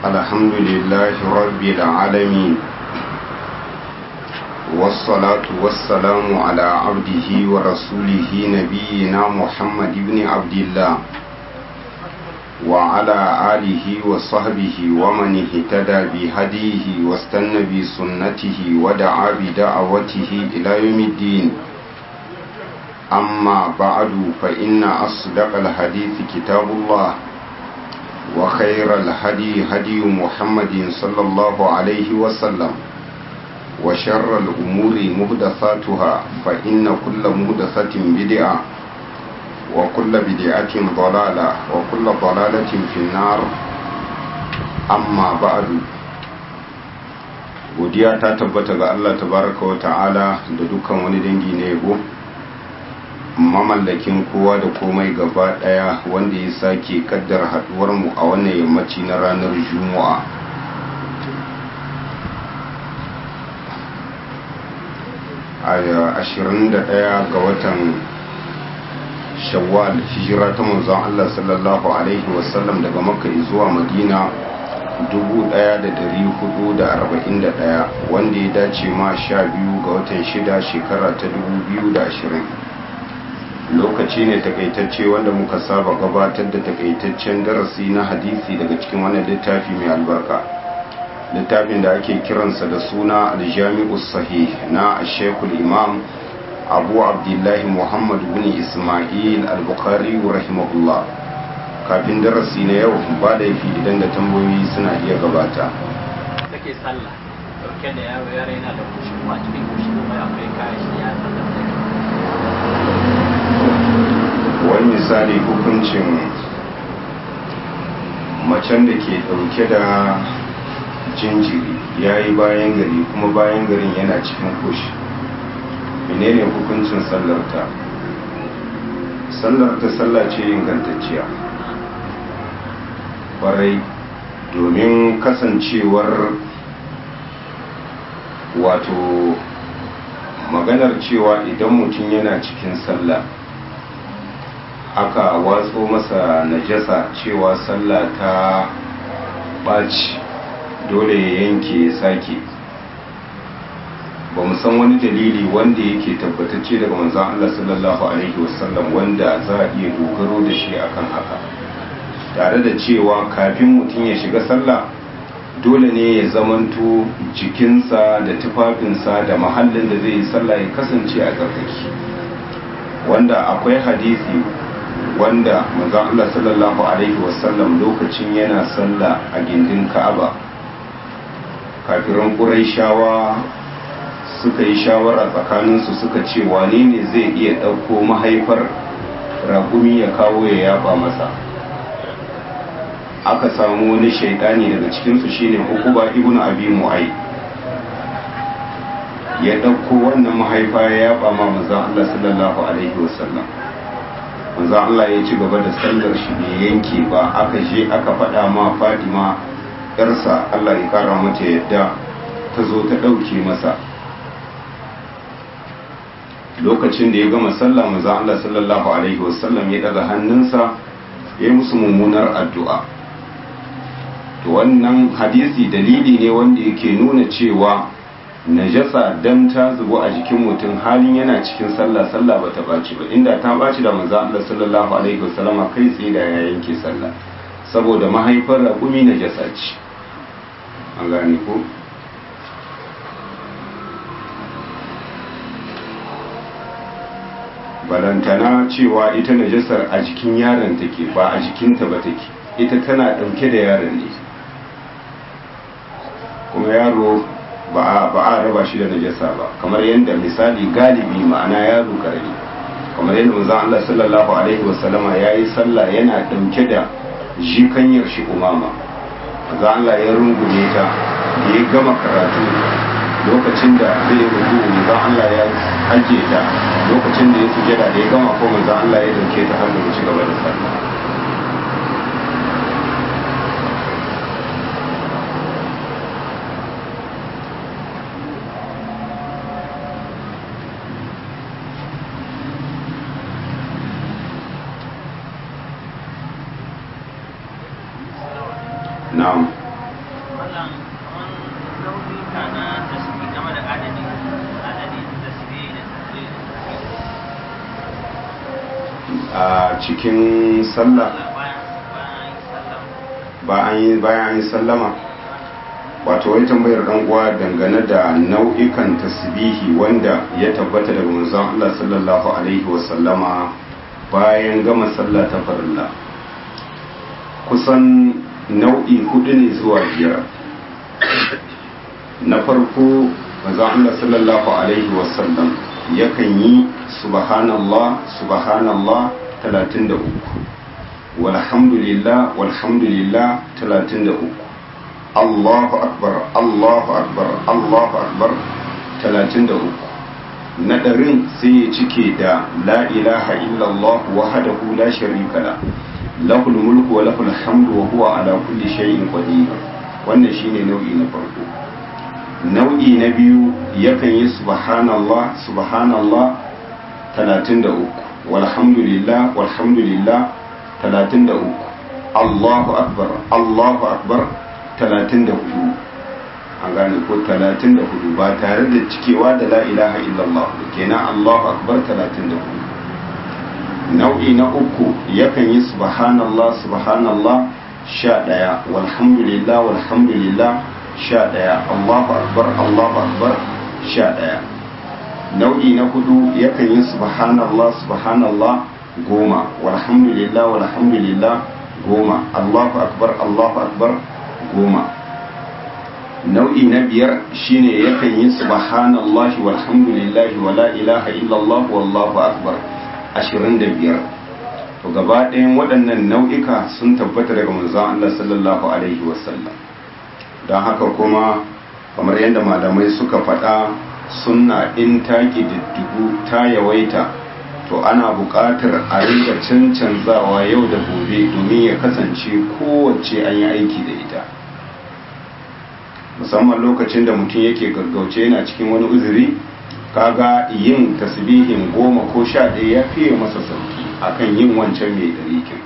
الحمد لله رب العالمين والصلاة والسلام على عبده ورسوله نبينا محمد بن عبد الله وعلى آله وصحبه ومن اهتدى بهديه واستنى بسنته ودعا بدعوته إلى يوم الدين أما بعد فإن أصدق الحديث كتاب الله وخير الهدي هدي محمد صلى الله عليه وسلم وشر الأمور مهدثاتها فإن كل مهدثة بدعة وكل بدعة ضلالة وكل ضلالة في النار أما بعد godiya ta tabbata ga Allah tabaraka wa ta'ala da dukkan wani dangi na yabo mamallakin kowa da komai gaba daya wanda ya sake kaddar haduwar mu a wannan yammaci na ranar juma'a a 21 ga watan shawwal hijira ta manzon Allah sallallahu alaihi wasallam daga makka zuwa madina 1441 wanda ya dace ma 12 ga watan shida shekara ta 2020 lokaci ne takaitacce wanda muka saba gabatar da takaitaccen darasi na hadisi daga cikin wannan littafi mai albarka littafin da ake kiransa da suna aljami'u sahih na shekul imam abu abdullahi muhammad bin ismail al-bukhari rahimahullah kafin darasi na yau ba da yafi idan da tambayoyi suna iya gabata kake sallah dauke da yaro yaro yana da kushi kuma cikin kushi kuma akwai kayan shi ya sallah wani misali hukuncin macen da ke dauke da jinjiri ya yi bayan gari kuma bayan garin yana cikin kushi menene hukuncin sallarta sallarta sallah ce ingantacciya kwarai domin kasancewar wato maganar cewa idan mutum yana cikin sallah aka watso masa najasa cewa sallah ta ɓaci dole ya yanke sake ba mu san wani dalili wanda yake tabbatacce daga manzon Allah sallallahu alaihi wasallam wanda za a iya dogaro da shi akan haka tare da cewa kafin mutum ya shiga sallah dole ne ya zamanto jikinsa da tufafinsa da mahallin da zai yi sallah ya kasance a tsarkaki wanda akwai hadisi wanda manzon Allah sallallahu alaihi wasallam lokacin yana sallah a gindin Ka'aba kafiran Qurayshawa suka yi shawara tsakaninsu suka ce wane ne zai iya ɗauko mahaifar raƙumi ya kawo ya yaba masa aka samu wani shaidani daga cikinsu shine hukuba ibn abi mu'ai ya ɗauko wannan mahaifa ya yaba ma manzon Allah sallallahu alaihi wasallam manzon Allah ya ci gaba da sallar shi bai yanke ba aka je aka faɗa ma Fatima yarsa Allah ya kara mata yadda ta zo ta ɗauke masa lokacin da ya gama sallah manzon Allah sallallahu alaihi wasallam ya daga hannunsa ya yi musu mummunar addu'a to wannan hadisi dalili ne wanda yake nuna cewa najasa dan ta zubo a jikin mutum halin yana cikin sallah sallah ba ta baci ba inda ta baci da manzon Allah sallallahu alaihi wasallam kai tsaye da ya yanke sallah saboda mahaifar raƙumi najasa ce an gane ko balantana cewa ita najasar a jikin yaron take ba a jikinta ba take ita tana ɗauke da yaron ne kuma yaro ba a raba shi da najasa ba kamar yadda misali galibi ma'ana yaro karami kamar yadda manzon Allah sallallahu alaihi wasallama yayi sallah yana ɗauke da jikanyar shi umama manzon Allah ya rungume ta da ya gama karatu lokacin da zai rubu manzon Allah ya ajiye ta lokacin da ya sujada da ya gama ko manzon Allah ya dauke ta har da ci gaba da sallah na'am a cikin sallah bayan an yi sallama wato wani tambayar dan uwa dangane da nau'ikan tasbihi wanda ya tabbata daga manzon Allah sallallahu alaihi wasallama bayan gama sallah ta farilla kusan nau'i hudu ne zuwa biyar na farko manzon Allah sallallahu alaihi wasallam yakan yi subhanallah subhanallah 33 walhamdulillah walhamdulillah 33 Allahu akbar Allahu akbar Allahu akbar 33 na ɗarin sai ya cike da la ilaha illallah wahdahu la sharika la lahul mulku wa lahul hamdu wa huwa ala kulli shay'in qadir wannan shine nau'i na farko nau'i na biyu yakan yi subhanallah subhanallah 33 walhamdulillah walhamdulillah 33 Allahu akbar Allahu akbar 34 an gane ko 34 ba tare da cikewa da la ilaha illallah kenan Allahu akbar 34 nau'i na uku yakan yi subhanallah subhanallah 11 walhamdulillah walhamdulillah 11 Allahu akbar Allahu akbar 11 nau'i na hudu yakan yi subhanallah subhanallah goma walhamdulillah walhamdulillah goma Allahu akbar Allahu akbar goma nau'i na biyar shine yakan yi subhanallahi walhamdulillahi wala ilaha illallah wallahu akbar ashirin da biyar to gaba ɗayan waɗannan nau'ika sun tabbata daga manzon Allah sallallahu alaihi wasallam don haka kuma kamar yadda malamai suka faɗa sunna in ta ƙididdigu ta yawaita to ana buƙatar a rinka cancanzawa yau da gobe domin ya kasance kowace an yi aiki da ita musamman lokacin da mutum yake gaggauce yana cikin wani uzuri kaga yin tasbihin goma ko sha ɗaya ya fiye masa sauki akan yin wancan mai ɗarikin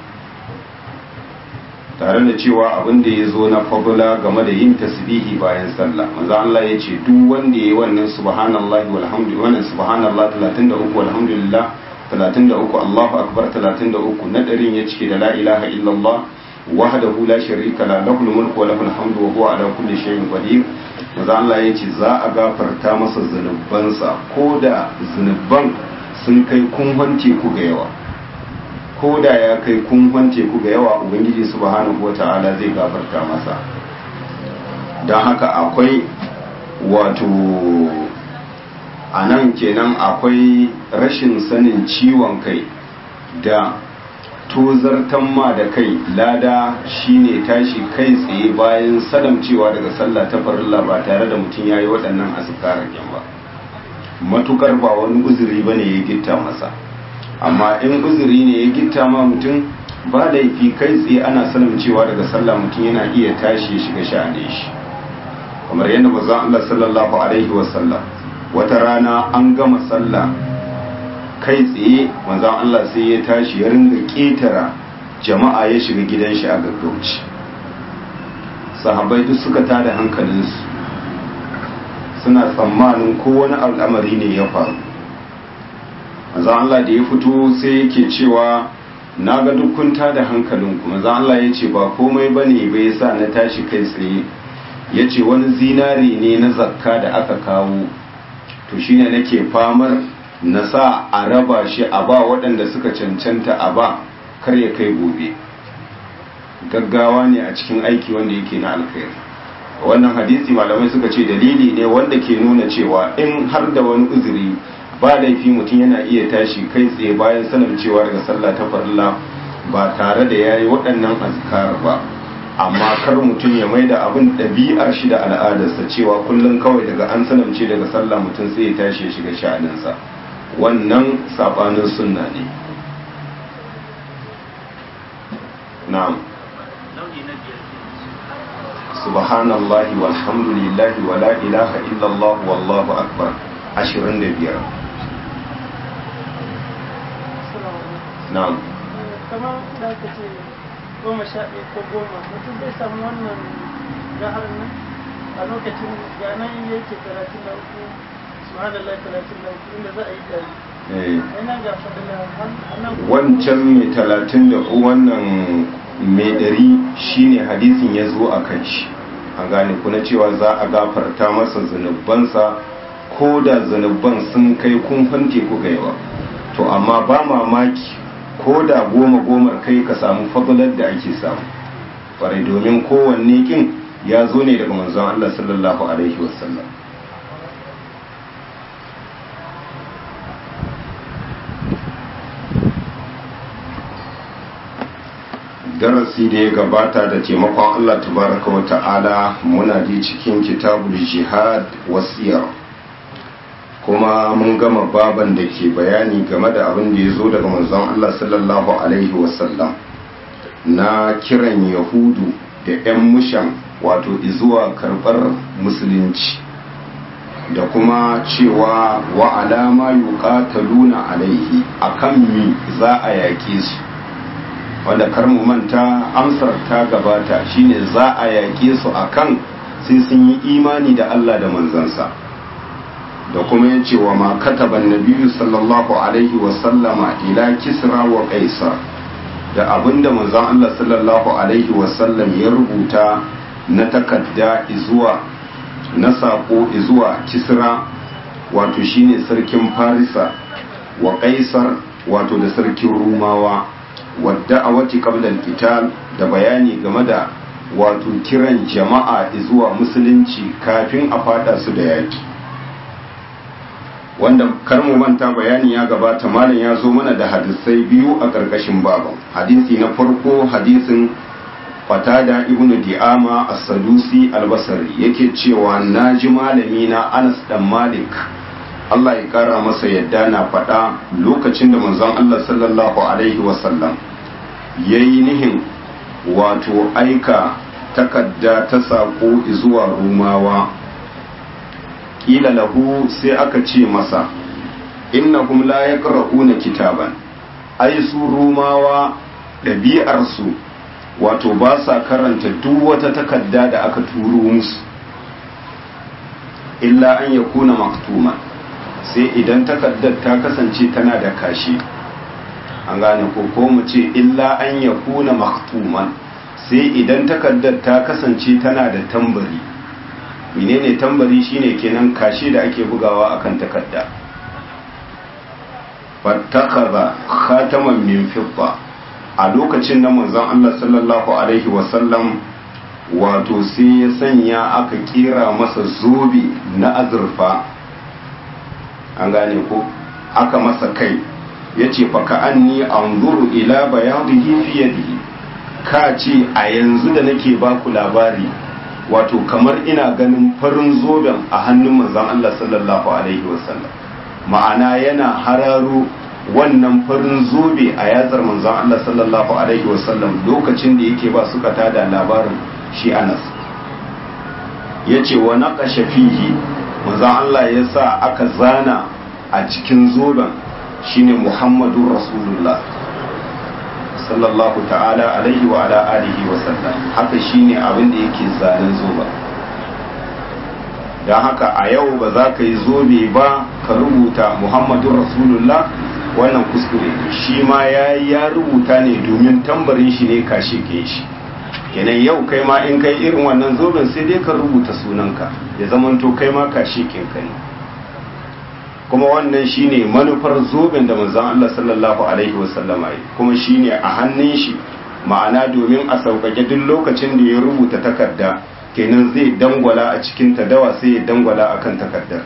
tare da cewa abin da ya zo na fabula game da yin tasbihi bayan sallah maza Allah ya ce duk wanda ya yi wannan subhanallahi walhamdulillah wannan subhanallah 33 walhamdulillah 33 Allahu akbar 33 na ɗarin ya cike da la ilaha illallah wahdahu la sharika la lahul mulku wa lahul hamdu wa huwa ala kulli shay'in qadir maza Allah ya ce za a gafarta masa zunubansa ko da zunuban sun kai kunhan teku ga yawa ko da ya kai kunhan teku ga yawa ubangiji subhanahu wata'ala zai gafarta masa don haka akwai wato a nan kenan akwai rashin sanin ciwon kai da tozartan ma da kai lada shine tashi kai tsaye bayan salamcewa daga sallah ta farilla ba tare da mutum ya yi waɗannan azkarar ba matukar ba wani uzuri ba ne ya gitta masa amma in uzuri ne ya gitta ma mutum ba laifi kai tsaye ana salamcewa daga sallah mutum yana iya tashi ya shiga sha'ane shi kamar yadda bazan Allah sallallahu alaihi wasallam wata rana an gama sallah kai tsaye manzan Allah sai ya tashi ya ringa ƙetara jama'a ya shiga gidan shi a gaggauci sahabbai duk suka tada hankalinsu suna tsammanin ko wani al'amari ne ya faru manzan Allah da ya fito sai yake cewa na ga dukkan tada hankalinku manzan Allah ya ce ba komai ba ne bai sa na tashi kai tsaye ya ce wani zinari ne na zakka da aka kawo to shine nake famar na sa a raba shi a ba waɗanda suka cancanta a ba kar ya kai gobe gaggawa ne a cikin aiki wanda yake na alkhairi wannan hadisi malamai suka ce dalili ne wanda ke nuna cewa in har da wani uzuri ba laifi mutum yana iya tashi kai tsaye bayan sanar cewa daga sallah ta farilla ba tare da ya yi waɗannan azkar ba amma kar mutum ya mai da abin ɗabi'ar shi da al'adarsa cewa kullum kawai daga an sanamce daga sallah mutum sai ya tashi ya shiga sha'aninsa wannan sabanin sunna ne na'am subhanallahi walhamdulillahi wa la ilaha illallah wallahu akbar 25 na'am kamar da ka ce goma sha ɗaya ko goma mutum zai samu wannan jihar nan a lokacin ganan yake talatin da uku subhanallah talatin da uku inda za a yi dari eh ina ga fadila annan wancan mai talatin da wannan mai ɗari shine hadisin ya zo a kan shi an gane kuna cewa za a gafarta masa zunubansa ko da zunuban sun kai kumfan teku gaiwa to amma ba mamaki ko da goma gomar kai ka samu fadalar da ake samu kwarai domin kowanne kin ya zo ne daga manzon Allah sallallahu alaihi wasallam darasi da ya gabata da taimakon Allah tabaraka wa ta'ala muna ji cikin kitabul jihad wasiyar kuma mun gama baban da ke bayani game da abin da ya zo daga manzon Allah sallallahu alaihi wasallam na kiran yahudu da 'yan mushan wato izuwa karɓar musulunci da kuma cewa wa alama yuqataluna alaihi akan mi za a yaƙe su wanda kar mu manta amsar ta gabata shine za a yaƙe su akan sai sun yi imani da Allah da manzansa da kuma ya ce wa ma kataban nabiyu sallallahu alaihi wa sallama ila kisra wa qaisar da abinda manzon Allah sallallahu alaihi wa sallam ya rubuta na takadda zuwa na sako zuwa kisra wato shine sarkin farisa wa qaisar wato da sarkin rumawa wadda a wati qablan qital da bayani game da wato kiran jama'a zuwa musulunci kafin a fada su da yaki wanda kar mu manta bayani ya gabata malam ya zo mana da hadisai biyu a ƙarƙashin baban hadisi na farko hadisin fatada ibn di'ama as-sadusi al-basri yake cewa naji malami na Anas dan Malik Allah ya kara masa yadda na faɗa lokacin da manzon Allah sallallahu alaihi wasallam yayi nihin wato aika takadda ta sako zuwa rumawa kila lahu sai aka ce masa innahum la yaqra'una kitaban ai su rumawa ɗabi'ar su wato ba sa karanta duk wata takarda da aka turo musu illa an yakuna maktuma sai idan takardar ta kasance tana da kashi an gane ko ko mu ce illa an yakuna maktuman sai idan takardar ta kasance tana da tambari menene tambari shine kenan kashi da ake bugawa akan takarda fattakaza khataman min fidda a lokacin da manzon Allah sallallahu alaihi wasallam wato sai ya sanya aka kira masa zobe na azurfa an gane ko aka masa kai ya ce faka an ni an zuru ila bayadihi fi yadihi ka ce a yanzu da nake baku labari wato kamar ina ganin farin zoben a hannun manzon Allah sallallahu alaihi wasallam ma'ana yana hararo wannan farin zobe a yatsar manzon Allah sallallahu alaihi wasallam lokacin da yake ba suka tada labarin shi Anas yace wa naqasha fihi manzon Allah ya sa aka zana a cikin zoben shine Muhammadur Rasulullah sallallahu ta'ala alaihi wa ala alihi wa sallam haka shine abin da yake zanen zoben don haka a yau ba za ka yi zobe ba ka rubuta Muhammadun Rasulullah wannan kuskure shi ma ya ya rubuta ne domin tambarin shi ne kashe ke shi kenan yau kai ma in kai irin wannan zoben sai dai ka rubuta sunanka ya zamanto kai ma kashe ke kai kuma wannan shine manufar zoben da manzon Allah sallallahu alaihi wasallam yi kuma shine a hannun shi ma'ana domin a sauƙaƙe duk lokacin da ya rubuta takarda kenan zai dangwala a cikin tadawa sai ya dangwala akan takardar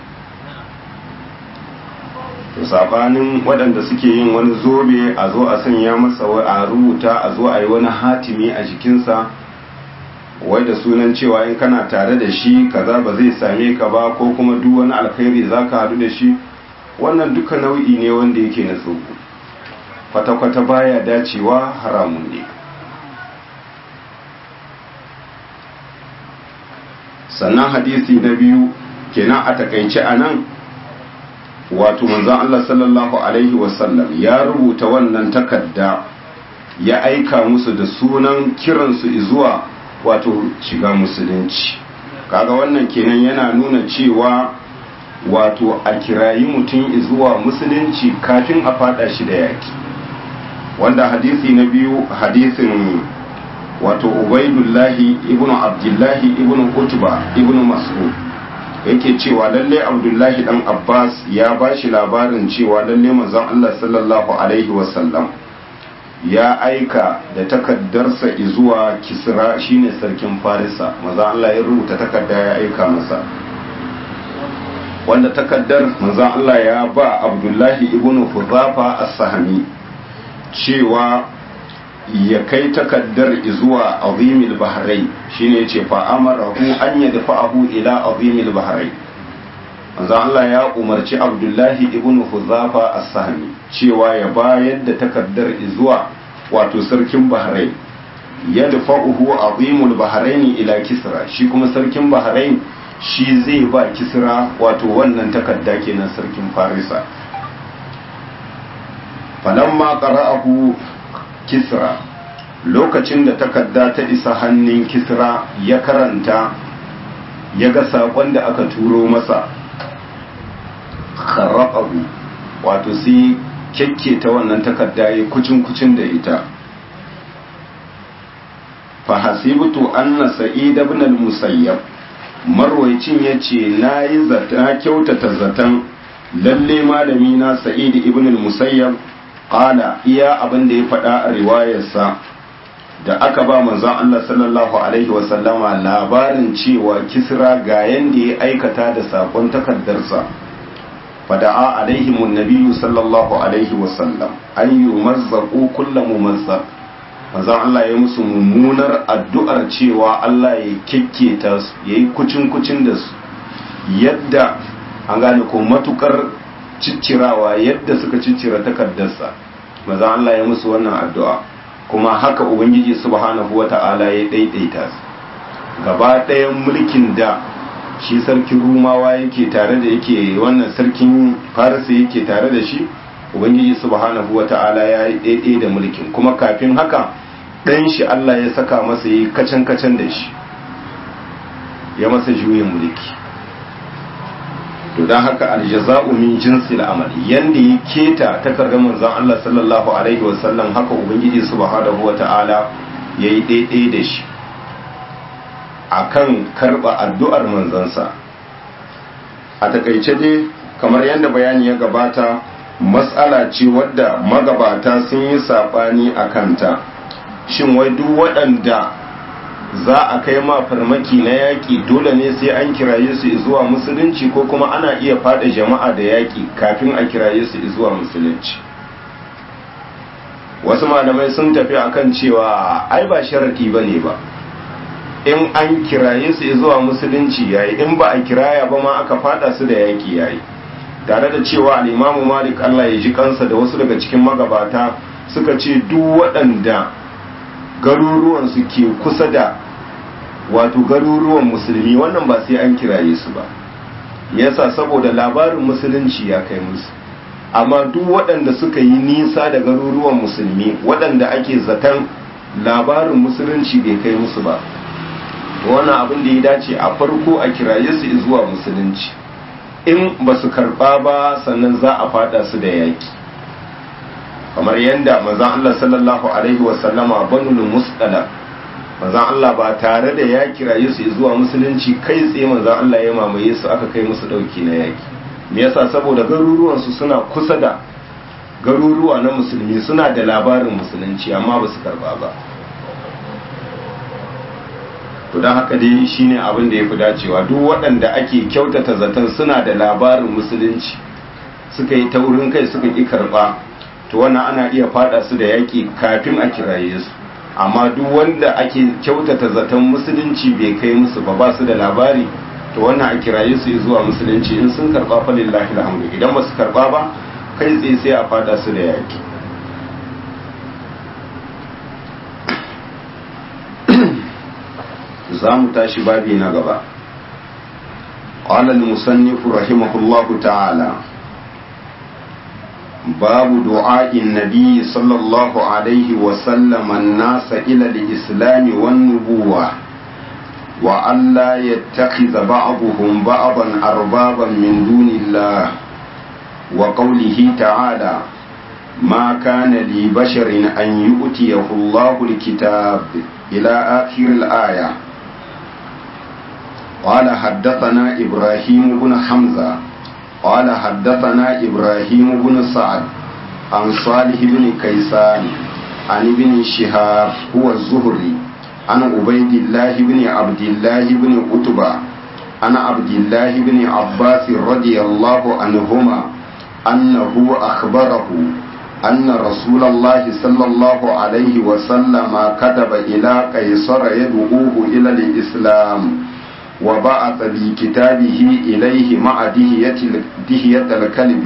to sabanin waɗanda suke yin wani zobe a zo a sanya masa a rubuta a zo a yi wani hatimi a jikinsa wai da sunan cewa in kana tare da shi kaza ba zai same ka ba ko kuma duk wani alkhairi za ka haɗu da shi wannan duka nau'i ne wanda yake na tsogo kwata-kwata baya dacewa haramun ne sannan hadisi na biyu kenan a takaice a nan wato manzon Allah sallallahu alaihi wasallam ya rubuta wannan takarda ya aika musu da sunan kiransu zuwa wato shiga musulunci kaga wannan kenan yana nuna cewa wato a kirayi mutum zuwa musulunci kafin a fada shi da yaki wanda hadisi na biyu hadisin wato ubaidullahi ibnu abdullahi ibnu utba ibnu mas'ud yake cewa lalle abdullahi dan abbas ya ba shi labarin cewa lalle manzon allah sallallahu alaihi wasallam ya aika da takaddarsa zuwa kisra shine sarkin farisa manzon allah ya rubuta takarda ya aika masa wanda takaddar manzon allah ya ba abdullahi ibnu huzafa as-sahmi cewa ya kai takaddar zuwa azimil bahrai shine yace fa amarahu an yadfa'ahu ila azimil bahrai manzo Allah ya umarci Abdullahi ibn Huzafa as-Sahmi cewa ya bayar da takaddar zuwa wato sarkin Bahrain yadfa'uhu azimul bahrain ila Kisra shi kuma sarkin Bahrain shi zai ba Kisra wato wannan takadda kenan sarkin Farisa falamma qara'ahu kisra lokacin da takarda ta isa hannun kisra ya karanta ya ga saƙon da aka turo masa kharaqahu wato sai kyakke ta wannan takarda ya kucin kucin da ita fa hasibtu anna sa'id ibn al-musayyab marwaycin yace nayi zata kyautata zatan lalle malami na sa'id ibn al-musayyab qala iya abin da ya faɗa a riwayarsa da aka ba manzon Allah sallallahu alaihi wa sallama labarin cewa kisra ga yanda ya aikata da sakon takardarsa fada'a alaihim annabiyyu sallallahu alaihi wa sallam an yumazzaqu kullu mumazzaq manzon Allah ya musu mummunar addu'ar cewa Allah ya kikketa su yayi kucin kucin da su yadda an gane ko matukar ciccirawa yadda suka ciccira takardarsa maza Allah ya musu wannan addu'a kuma haka ubangiji subhanahu wata'ala ya daidaita su gaba ɗayan mulkin da shi sarkin rumawa yake tare da yake wannan sarkin farisa yake tare da shi ubangiji subhanahu wata'ala ya yi daidai da mulkin kuma kafin haka ɗan shi Allah ya saka masa yi kacan kacan da shi ya masa juyin mulki to don haka aljaza'u min jinsil amal yanda ya keta takardar manzon Allah sallallahu alaihi wasallam haka ubangiji subhanahu wata'ala yayi daidai da shi akan karba addu'ar manzansa a takaice dai kamar yadda bayani ya gabata matsala ce wadda magabata sun yi sabani a kanta shin wai duk waɗanda za a kai ma farmaki na yaƙi dole ne sai an kiraye su zuwa musulunci ko kuma ana iya fada jama'a da yaƙi kafin a kiraye su zuwa musulunci wasu malamai sun tafi akan cewa ai ba sharadi ba ne ba in an kiraye su zuwa musulunci yayi in ba a kiraya ba ma aka fada su da yaƙi yayi tare da cewa al'imamu malik allah ya ji kansa da wasu daga cikin magabata suka ce duk waɗanda garuruwansu ke kusa da wato garuruwan musulmi wannan ba sai an kiraye su ba yasa saboda labarin musulunci ya kai musu amma duk waɗanda suka yi nisa da garuruwan musulmi waɗanda ake zaton labarin musulunci bai kai musu ba wannan abin da ya dace a farko a kiraye su zuwa musulunci in ba su karɓa ba sannan za a fada su da yaki kamar yadda manzan Allah sallallahu Alaihi wasallama banul musdala manzan Allah ba tare da ya kiraye su zuwa musulunci kai tsaye manzan Allah ya mamaye su aka kai musu dauki na yaki me yasa saboda garuruwansu suna kusa da garuruwa na musulmi suna da labarin musulunci amma ba su karba ba to don haka dai shine abin da ya fi dacewa duk waɗanda ake kyautata zaton suna da labarin musulunci suka yi taurin kai suka ƙi karɓa to wannan ana iya fada su da yaƙi kafin a kiraye su amma duk wanda ake kyautata zaton musulunci bai kai musu ba ba su da labari to wannan a kiraye su zuwa musulunci in sun karba fa lillahi alhamdu idan ba su karba ba kai tsaye sai a fada su da yaƙi za mu tashi babi na gaba قال المصنف رحمه الله تعالى باب دعاء النبي صلى الله عليه وسلم الناس إلى الإسلام والنبوة وأن لا يتخذ بعضهم بعضا أربابا من دون الله وقوله تعالى ما كان لبشر أن يؤتيه الله الكتاب إلى آخر الآية قال حدثنا إبراهيم بن حمزة قال حدثنا إبراهيم بن سعد عن صالح بن كيسان عن ابن شهاب هو الزهري عن عبيد الله بن عبد الله بن عتبة عن عبد الله بن عباس رضي الله عنهما أنه أخبره أن رسول الله صلى الله عليه وسلم كتب إلى قيصر يدعوه إلى الإسلام وبعث بكتابه إليه مع دهية, دهية الكلب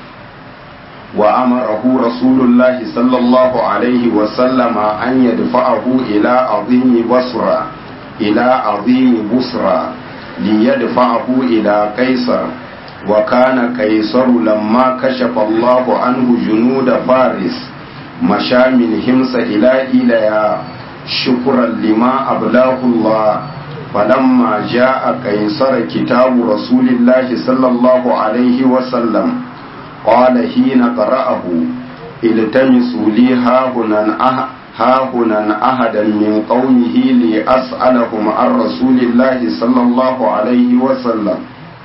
وأمره رسول الله صلى الله عليه وسلم أن يدفعه إلى عظيم بصرى إلى عظيم بصرى ليدفعه إلى قيصر وكان قيصر لما كشف الله عنه جنود فارس مشى من همس إلى إليا شكرا لما أبلاه الله فلما جاء قيصر كتاب رسول الله صلى الله عليه وسلم قال حين قرأه التمسوا لي هاهنا أه هاهنا أحدا من قومه لأسألهم عن رسول الله صلى الله عليه وسلم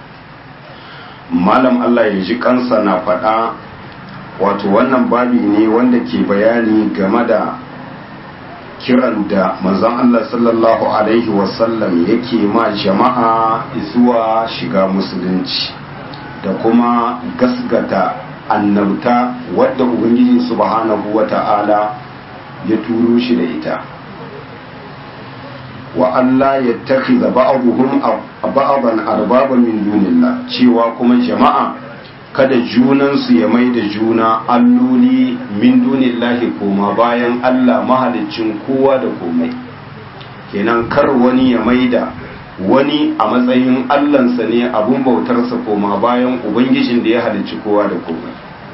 malam Allah ya ji kansa na faɗa wato wannan babi ne wanda ke bayani game da kiran da manzon Allah sallallahu alaihi wasallam yake ma jama'a zuwa shiga musulunci da kuma gasgata annabta wadda ubangiji subhanahu wata'ala ya turo shi da ita wa Allah ya takhidha ba'dhum ba'dan arbaba min dunillah cewa kuma jama'a kada junansu ya mai da juna alloli min dunillahi koma bayan Allah mahaliccin kowa da komai kenan kar wani ya mai da wani a matsayin allansa ne abun bautarsa koma bayan ubangijin da ya halicci kowa da komai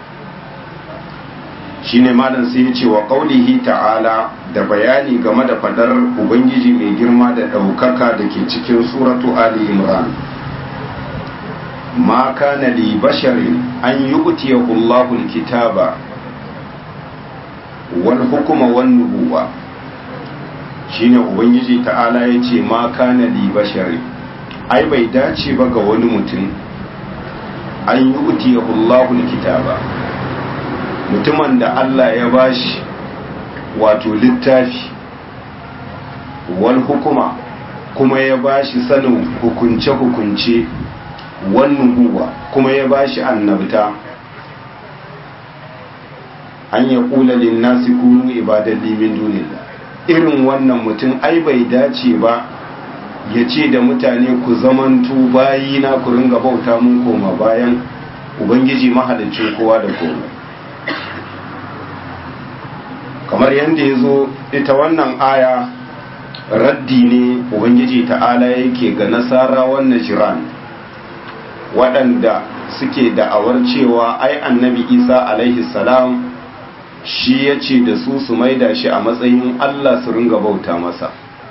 shine malam sai ya ce wa qaulihi ta'ala da bayani game da fadar ubangiji mai girma da ɗaukaka da ke cikin suratu ali imran ma kana li basharin an yu'tiyahu Allahu al-kitaba wal hukma wan nubuwa shine ubangiji ta'ala ya ce ma kana li basharin ai bai dace ba ga wani mutum an yu'tiyahu Allahu al-kitaba mutumin da Allah ya bashi wato littafi wal hukuma kuma ya bashi sanin hukunce-hukunce wannan guwa kuma ya bashi annabta an ya kula linnasi kunu ibadan limin dunillah irin wannan mutum ai bai dace ba ya ce da mutane ku zamantu bayina ku ringa bauta mun koma bayan ubangiji mahalicin kowa da komai kamar yadda ya zo ita wannan aya raddi ne ubangiji ta'ala yake ga nasara wannan jiran waɗanda suke da'awar cewa ai annabi isa alaihi salam shi ya ce da su su maida shi a matsayin allah su ringa bauta masa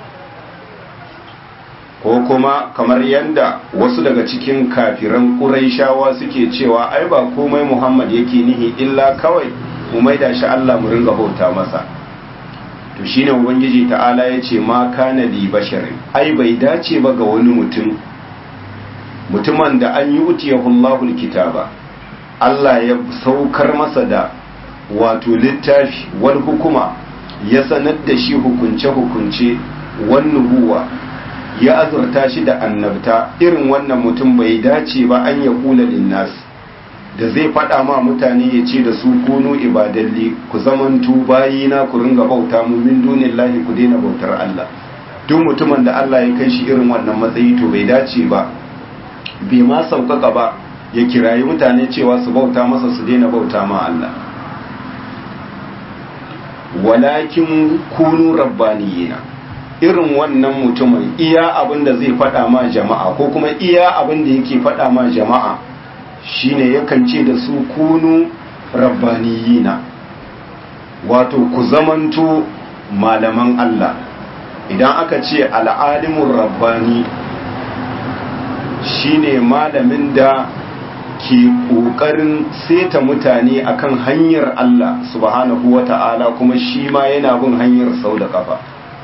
ko kuma kamar yadda wasu daga cikin kafiran ƙuraishawa suke cewa ai ba komai muhammad yake nihi illa kawai mu maida shi Allah mu ringa bauta masa to shine ubangiji ta'ala ya ce ma kana li basharin ai bai dace ba ga wani mutum mutumin da an yi utiyahu Allahul kitaba Allah ya saukar masa da wato littafi wal hukuma ya sanar da shi hukunce hukunce wan nubuwa ya azurta shi da annabta irin wannan mutum bai dace ba an ya kula linnas da zai faɗa ma mutane ya ce da su kunu ibadalli ku zamantu bayina ku ringa bauta mu min dunillahi ku daina bautar Allah duk mutumin da Allah ya kai shi irin wannan matsayi to bai dace ba bai ma sauƙaƙa ba ya kirayi mutane cewa su bauta masa su daina bauta ma Allah walakin kunu rabbaniyina irin wannan mutumin iya abin da zai faɗa ma jama'a ko kuma iya abin da yake faɗa ma jama'a shine yakan ce da su kunu rabbaniyina wato ku zamanto malaman Allah idan aka ce al'alimun rabbani shine malamin da ke ƙoƙarin seta mutane akan hanyar Allah subhanahu wa ta'ala kuma shi ma yana bin hanyar sau da kafa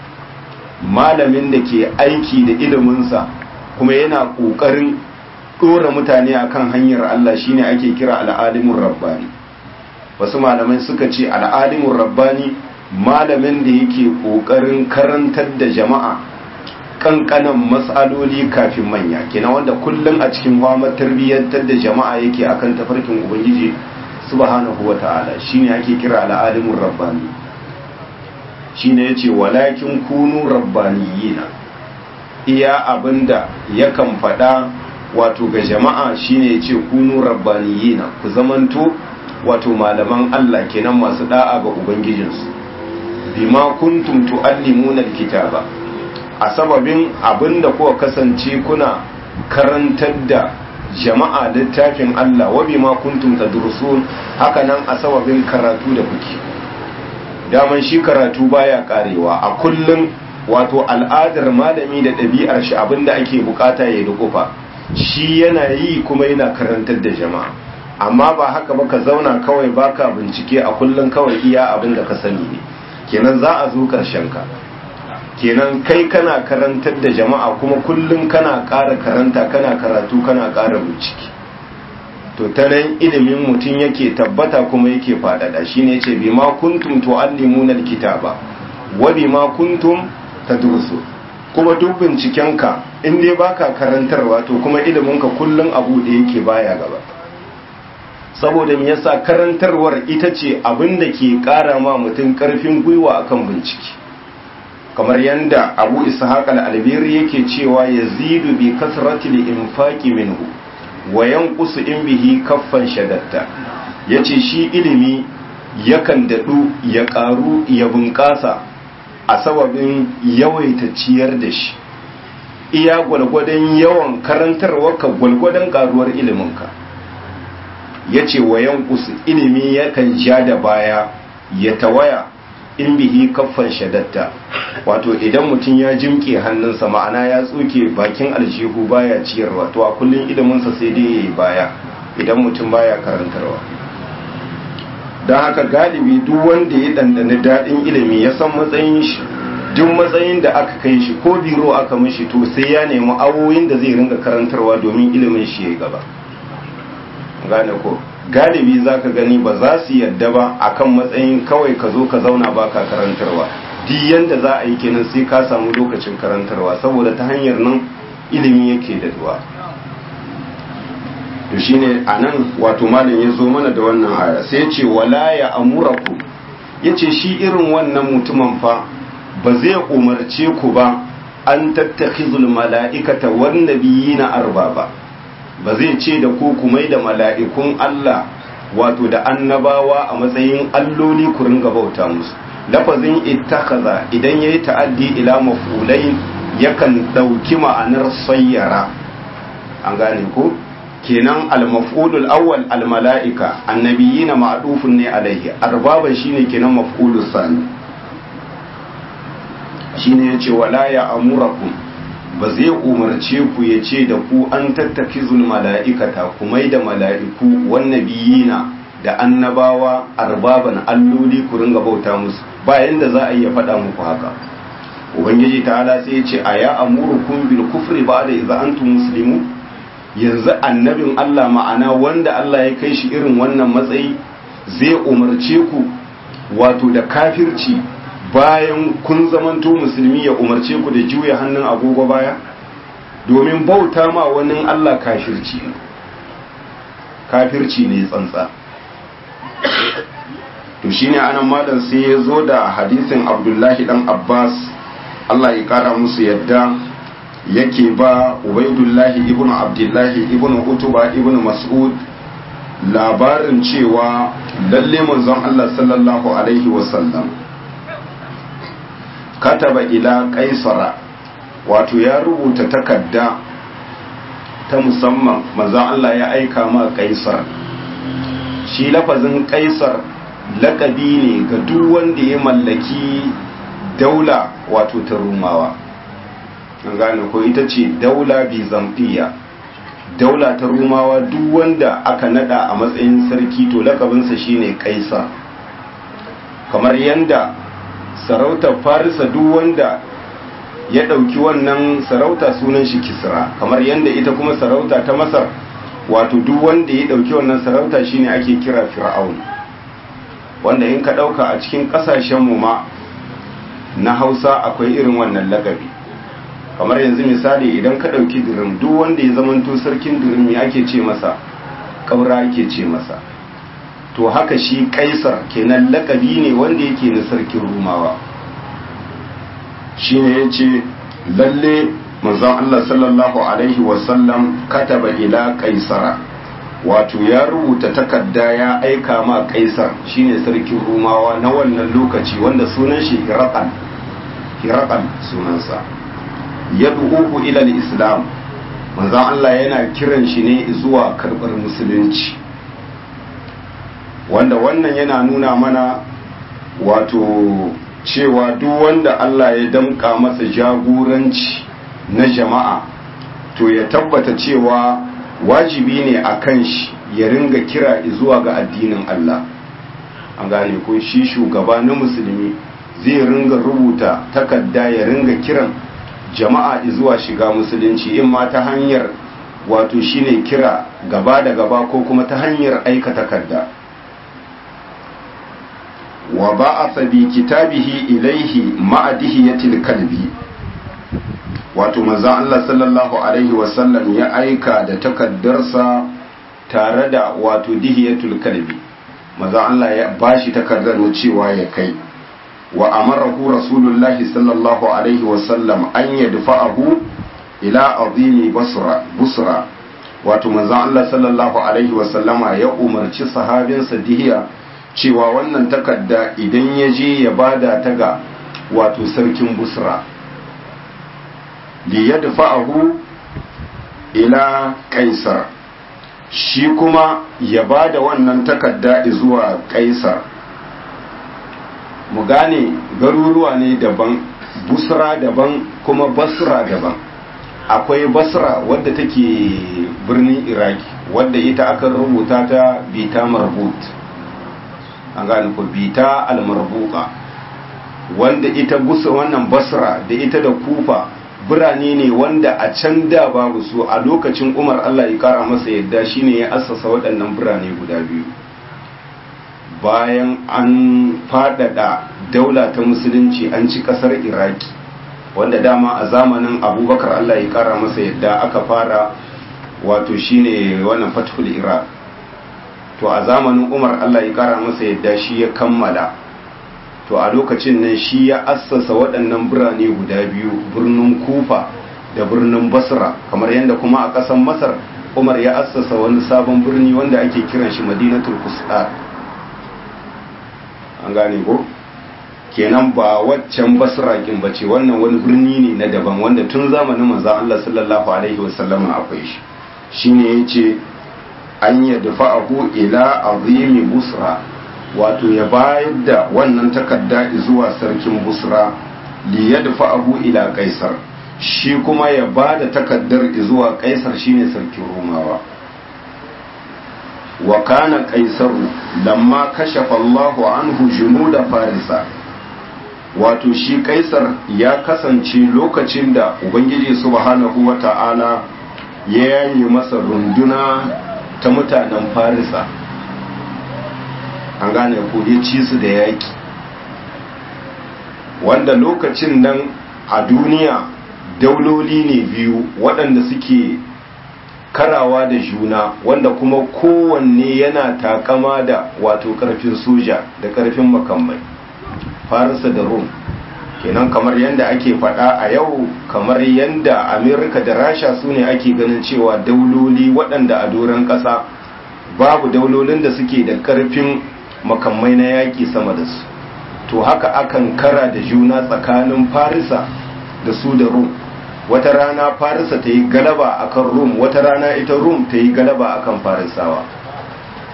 malamin da ke aiki da iliminsa kuma yana ƙoƙarin ɗora mutane akan hanyar Allah shine ake kira al'alimun rabbani wasu malamai suka ce al'alimun rabbani malamin da yake ƙoƙarin karantar da jama'a kankanan matsaloli kafin manya kina wanda kullum a cikin wama tarbiyyantar da jama'a yake akan tafarkin ubangiji subhanahu wata'ala shine ake kira al'alimun rabbani shine yace walakin kunu rabbaniyina iya abinda yakan faɗa wato ga jama'a shine yace kunu rabbaniyina ku zamanto wato malaman Allah kenan masu da'a ga ubangijinsu bima kuntum tuallimuna alkitaba a sababin abinda kuka kasance kuna karantar da jama'a littafin Allah wa bima kuntum tadrusun haka nan a sababin karatu da kuke daman shi karatu baya karewa a kullum wato al'adar malami da ɗabi'ar shi abinda ake bukata ya dukufa shi yana yi kuma yana karantar da jama'a amma ba haka ba ka zauna kawai baka bincike a kullum kawai iya abin da ka sani ne kenan za a zo ƙarshen ka kenan kai kana karantar da jama'a kuma kullum kana ƙara karanta kana karatu kana ƙara bincike to ta nan ilimin mutum yake tabbata kuma yake faɗaɗa shine yace bima kuntum tuallimuna alkitaba wa bima kuntum tadrusu kuma duk bincikenka in dai baka karantarwa to kuma iliminka kullum abu da yake baya gaba saboda me yasa karantarwar ita ce abin da ke ƙara ma mutum ƙarfin gwiwa akan bincike kamar yadda abu ishaq al-albiri yake cewa yazidu bi kasratil infaqi minhu wa yanqusu in bihi kaffan shadatta yace shi ilimi yakan dadu ya karu ya bunƙasa a sababin yawaita ciyar da shi iya gwalgwadon yawan karantarwarka gwalgwadon karuwar iliminka yace wa yanqusu ilimi yakan ja da baya ya tawaya in bihi kaffan shadatta wato idan mutum ya jimke hannunsa ma'ana ya tsuke bakin aljihu baya ciyarwa to a kullun iliminsa sai dai yayi baya idan mutum baya karantarwa don haka galibi duk wanda ya dandana daɗin ilimi ya san matsayin shi duk matsayin da aka kai shi ko biro aka mishi to sai ya nemi awoyin da zai ringa karantarwa domin ilimin shi ya gaba gane ko galibi za ka gani ba za su yadda ba akan matsayin kawai ka zo ka zauna ba ka karantarwa duk yanda za a yi kenan sai ka samu lokacin karantarwa saboda ta hanyar nan ilimi yake da duwa to shine anan wato malam ya zo mana da wannan aya sai ce wala ya amuraku yace shi irin wannan mutumin fa ba zai umarce ku ba an tattakhizul mala'ikata wan nabiyina arbaba ba zai ce da ku ku mai da mala'ikun Allah wato da annabawa a matsayin alloli ku ringa bauta musu lafazin ittakaza idan yayi ta'addi ila maf'ulain yakan dauki ma'anar sayyara an gane ko kenan al-maf'ulul awwal al-mala'ika annabiyina ma'dufun ne alaihi arbaban shine kenan maf'ulus sani shine yace wala ya amurakum ba zai umarce ku ya ce da ku an tattaki mala'ikata ku mai da mala'iku wannabiyina da annabawa arbaban alloli ku ringa bauta musu bayan da za a iya faɗa muku haka ubangiji ta'ala sai ya ce a ya amurukum bil kufri ba da iza antum muslimu yanzu annabin Allah ma'ana wanda Allah ya kai shi irin wannan matsayi zai umarce ku wato da kafirci bayan kun zamanto musulmi ya umarce ku da juya hannun agogo baya domin bauta ma wani Allah kafirci ne kafirci ne tsantsa to shine anan malam sai ya zo da hadisin Abdullahi dan Abbas Allah ya kara musu yadda yake ba Ubaidullahi ibnu Abdullahi ibnu Utuba ibnu Mas'ud labarin cewa lalle manzon Allah sallallahu alaihi wasallam kataba ila kaisara wato ya rubuta takarda ta musamman manzon Allah ya aika ma kaisar shi lafazin kaisar lakabi ne ga duk wanda ya mallaki daula wato ta rumawa an gane ko ita ce daula bizantiya daula ta rumawa duk wanda aka nada a matsayin sarki to lakabinsa shine kaisa kamar yanda sarautar farisa duk wanda ya ɗauki wannan sarauta sunan shi kisra kamar yanda ita kuma sarauta ta masar wato duk wanda ya ɗauki wannan sarauta shine ake kira fir'aun wanda in ka ɗauka a cikin ƙasashenmu ma na hausa akwai irin wannan lakabi kamar yanzu misali idan ka ɗauki dirim duk wanda ya zamanto sarkin dirim ya ake ce masa ƙaura ake ce masa to haka shi kaisar kenan lakabi ne wanda yake na sarkin rumawa shi ne ya ce lalle manzon Allah sallallahu alaihi wasallam kataba ila kaisara wato ya rubuta takarda ya aika ma kaisar shine sarkin rumawa na wannan lokaci wanda sunan shi hiraqan hiraqan sunansa yad'uhu ila al-islam manzon Allah yana kiran shi ne zuwa karbar musulunci wanda wannan yana nuna mana wato cewa duk wanda Allah ya damka masa jagoranci na jama'a to ya tabbata cewa wajibi ne a kan shi ya ringa kira zuwa ga addinin Allah an gane ko shi shugaba na musulmi zai ringa rubuta takarda ya ringa kiran jama'a zuwa shiga musulunci in ma ta hanyar wato shine kira gaba da gaba ko kuma ta hanyar aika takarda wa ba'atha bi kitabihi ilaihi ma'a dihiyatil kalbi wato manzon Allah sallallahu alaihi wasallam ya aika da takaddarsa tare da wato dihiyatul kalbi manzon Allah ya bashi takardar cewa ya kai wa amarahu rasulullahi sallallahu alaihi wasallam an yadfa'ahu ila azimi basra busra wato manzon Allah sallallahu alaihi wasallama ya umarci sahabinsa dihiya cewa wannan takarda idan ya je ya bada ta ga wato sarkin busra li yadfa'ahu ila kaisar shi kuma ya bada wannan takarda zuwa kaisar mu gane garuruwa ne daban busra daban kuma basra daban akwai basra wadda take birnin iraki wadda ita aka rubuta ta bita marbut an gane ku bita almarbuka wanda ita gusa wannan basra da ita da kufa birane ne wanda a can da babu su a lokacin umar allah ya kara masa yadda shine ya assasa waɗannan birane guda biyu bayan an faɗaɗa daula ta musulunci an ci ƙasar iraki wanda dama a zamanin abubakar allah ya kara masa yadda aka fara wato shine wannan fathul iraq to a zamanin umar allah ya kara masa yadda shi ya kammala to a lokacin nan shi ya assasa waɗannan birane guda biyu birnin kufa da birnin basra kamar yadda kuma a ƙasar masar umar ya assasa wani sabon birni wanda ake kiran shi madinatul kusar an gane ko kenan ba waccan basra kin bace wannan wani birni ne na daban wanda tun zamanin manzon Allah sallallahu alaihi wasallam akwai shi shine yace an yadfa'ahu ila azimi busra wato ya bayar da wannan takarda zuwa sarkin busra li yadfa'ahu ila kaisar shi kuma ya ba da takaddar zuwa kaisar shine sarkin romawa wa kana kaisaru lamma kashafa Allahu anhu junuda farisa wato shi kaisar ya kasance lokacin da ubangiji subhanahu wata'ala ya yayi masa runduna ta mutanen farisa an gane ko ya ci su da yaki wanda lokacin nan a duniya dauloli ne biyu waɗanda suke karawa da juna wanda kuma kowanne yana takama da wato ƙarfin soja da ƙarfin makamai farisa da rum kenan kamar yadda ake faɗa a yau kamar yadda amerika da rasha su ne ake ganin cewa dauloli waɗanda a doron ƙasa babu daulolin da suke da ƙarfin makamai na yaƙi sama da su to haka akan kara da juna tsakanin farisa da su da rum wata rana farisa ta yi galaba akan rum wata rana ita rum ta yi galaba akan farisawa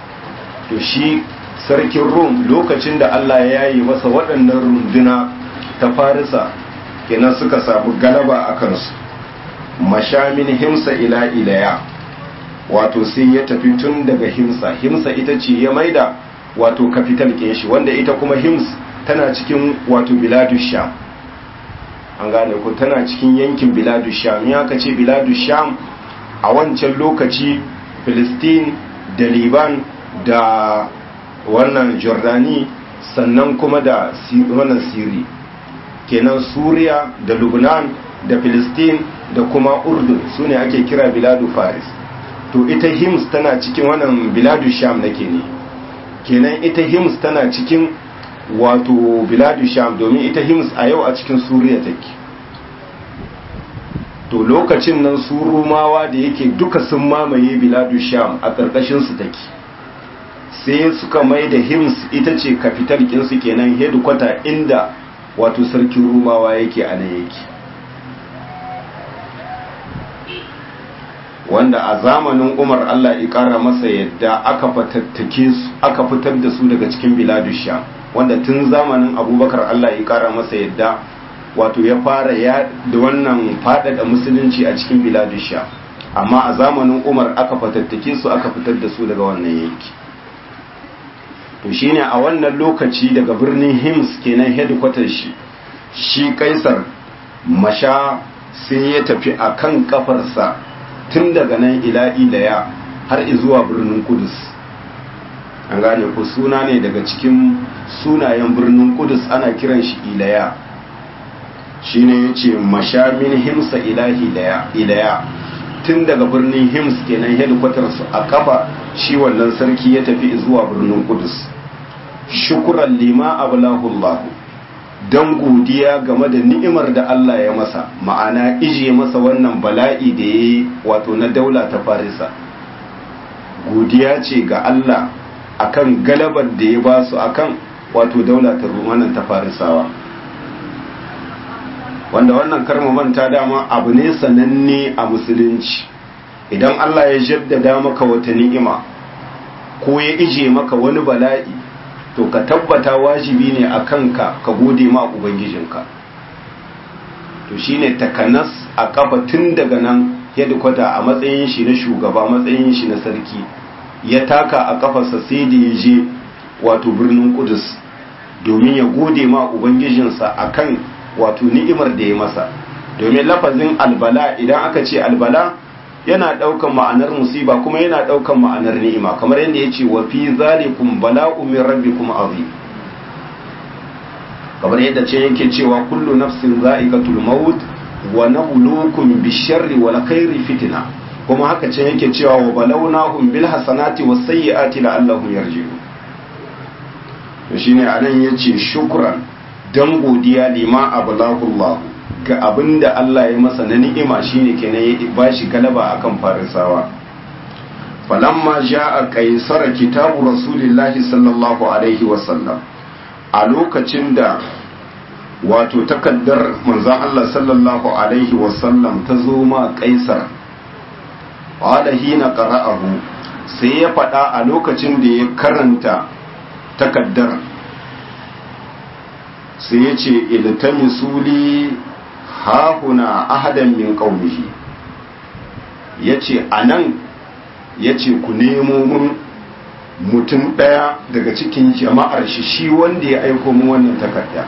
to shi sarkin rum lokacin da allah ya yi masa waɗannan runduna ta farisa kenan suka samu galaba a kansu mashamin himsa ila ilaya wato sai ya tafi tun daga himsa himsa ita ce ya maida wato kafital shi wanda ita kuma hims tana cikin wato biladu sham an gane ku tana cikin yankin biladu sham ya ka ce biladu sham a wancan lokaci filistin da liban da wannan jordani sannan kuma da wannan siri kenan suriya da lubnan da filistin da kuma urdun su ne ake kira biladu faris to ita hims tana cikin wannan biladu sham nake ne kenan ita hims tana cikin wato biladu sham domin ita hims a yau a cikin suriya take to lokacin nan su rumawa da yake duka sun mamaye biladu sham a ƙarƙashinsu take sai suka mai da hims ita ce kafital kinsu kenan hedikwata inda wato sarkin rumawa yake a nan yake wanda a zamanin umar allah ya kara masa yadda aka fatattake su aka fitar da su daga cikin biladu sham wanda tun zamanin abubakar allah ya kara masa yadda wato ya fara ya da wannan faɗaɗa musulunci a cikin biladu sham amma a zamanin umar aka fatattake su aka fitar da su daga wannan yanki to shine a wannan lokaci daga birnin hims kenan headquarters shi shi kaisar masha sai ya tafi a kan kafarsa tun daga nan ila ilaya har zuwa birnin kudus an gane ku suna ne daga cikin sunayen birnin kudus ana kiran shi ilaya shi ne ya ce masha min himsa ilahi ilaya tun daga birnin hims kenan headquarters a kafa shi wannan sarki ya tafi zuwa birnin kudus shukuran lima ablahullahu don godiya game da ni'imar da Allah ya masa ma'ana ije masa wannan bala'i da ya yi wato na daula ta farisa godiya ce ga Allah akan galabar da ya ba su akan wato daula ta rumanan ta farisawa wanda wannan karma manta dama abu ne sananne a musulunci idan Allah ya jaddada maka wata ni'ima ko ya ije maka wani bala'i to ka tabbata wajibi ne a kanka ka gode ma ubangijinka to shine takanas a kafa tun daga nan kwata a matsayin shi na shugaba matsayin shi na sarki ya taka a kafarsa sai da ya je wato birnin kudus domin ya gode ma ubangijinsa akan wato ni'imar da ya masa domin lafazin albala idan aka ce albala yana ɗaukan ma'anar musiba kuma yana ɗaukan ma'anar ni'ima kamar yadda ya ce wa fi zalikum bala'u min rabbikum azim kamar yadda ce yake cewa kullu nafsin za'iqatul maut wa nabluukum bisharri wal khairi fitna kuma haka ce yake cewa wa balawnahum bil hasanati was sayyiati la'allahum yarji'un to shine anan yace shukran dan godiya lima ablahullahu ga abin da Allah ya masa na ni'ima shine kenan ya ba shi galaba akan farisawa falamma ja'a qaisar kitabu rasulillahi sallallahu alaihi wasallam a lokacin da wato takaddar manzon Allah sallallahu alaihi wasallam ta zo ma qaisar qala hina qara'ahu sai ya faɗa a lokacin da ya karanta takaddar sai ya ce iltamisuli hahuna ahadan min qaumihi yace anan yace ku nemo mun mutum daya daga cikin jama'ar shi shi wanda ya aiko mu wannan takarda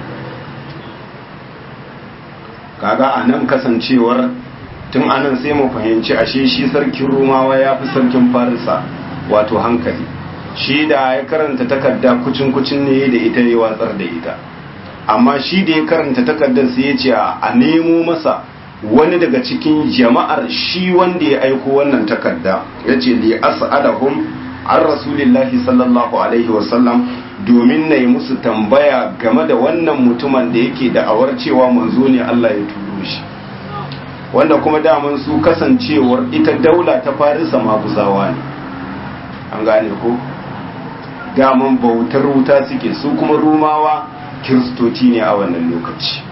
kaga anan kasancewar tun anan sai mu fahimci ashe shi sarkin rumawa ya fi sarkin farisa wato hankali shi da ya karanta takarda kucin kucin ne da ita ya watsar da ita amma shi da ya karanta takardar sai ya ce a nemo masa wani daga cikin jama'ar shi wanda ya aiko wannan takarda ya ce li as'alahum an rasulillahi sallallahu alaihi wasallam domin na yi musu tambaya game da wannan mutumin da yake da'awar cewa manzo ne Allah ya turo shi wanda kuma daman su kasancewar ita daula ta farisa maguzawa ne an gane ko daman bautar wuta suke su kuma rumawa kiristoci ne a wannan lokaci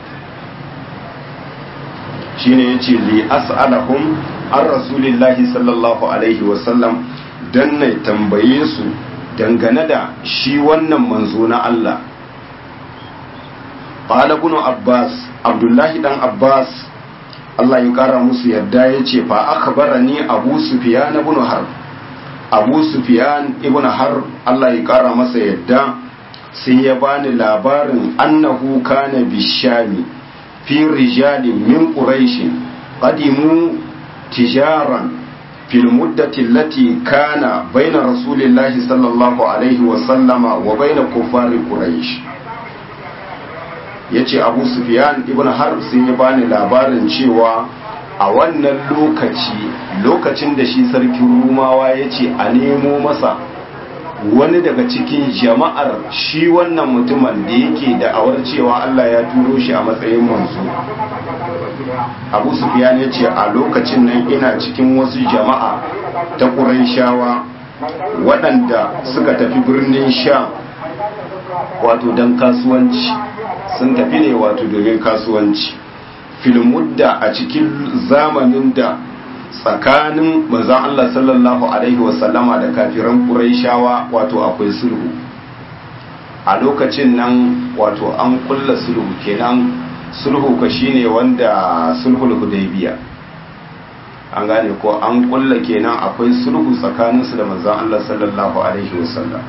shine yace li as'alahum an rasulillahi sallallahu alaihi wasallam dan na tambaye su dangane da shi wannan manzo na Allah qala ibn abbas abdullahi dan abbas Allah ya kara musu yadda yace fa akhbarani abu sufyan ibn harb abu sufyan ibn harb Allah ya kara masa yadda sai ya bani labarin annahu kana bishami fi rijalin min quraish qadimu tijaran fil muddati allati kana baina rasulillahi sallallahu alaihi wa sallama wa baina kuffari quraish yace abu sufyan ibn harb sai ya bani labarin cewa a wannan lokaci lokacin da shi sarkin rumawa yace a nemo masa wani daga cikin jama'ar shi wannan mutumin da yake da'awar cewa Allah ya turo shi a matsayin manzo abu sufyan ya ce a lokacin nan ina cikin wasu jama'a ta shawa waɗanda suka tafi birnin sha wato don kasuwanci sun tafi ne wato domin kasuwanci filmudda a cikin zamanin da tsakanin manzon Allah sallallahu alaihi wasallama da kafiran Qurayshawa wato akwai sulhu a lokacin nan wato an kulla sulhu kenan sulhu ka shine wanda sulhul hudaybiya an gane ko an kulla kenan akwai sulhu tsakanin su da manzon Allah sallallahu alaihi wasallam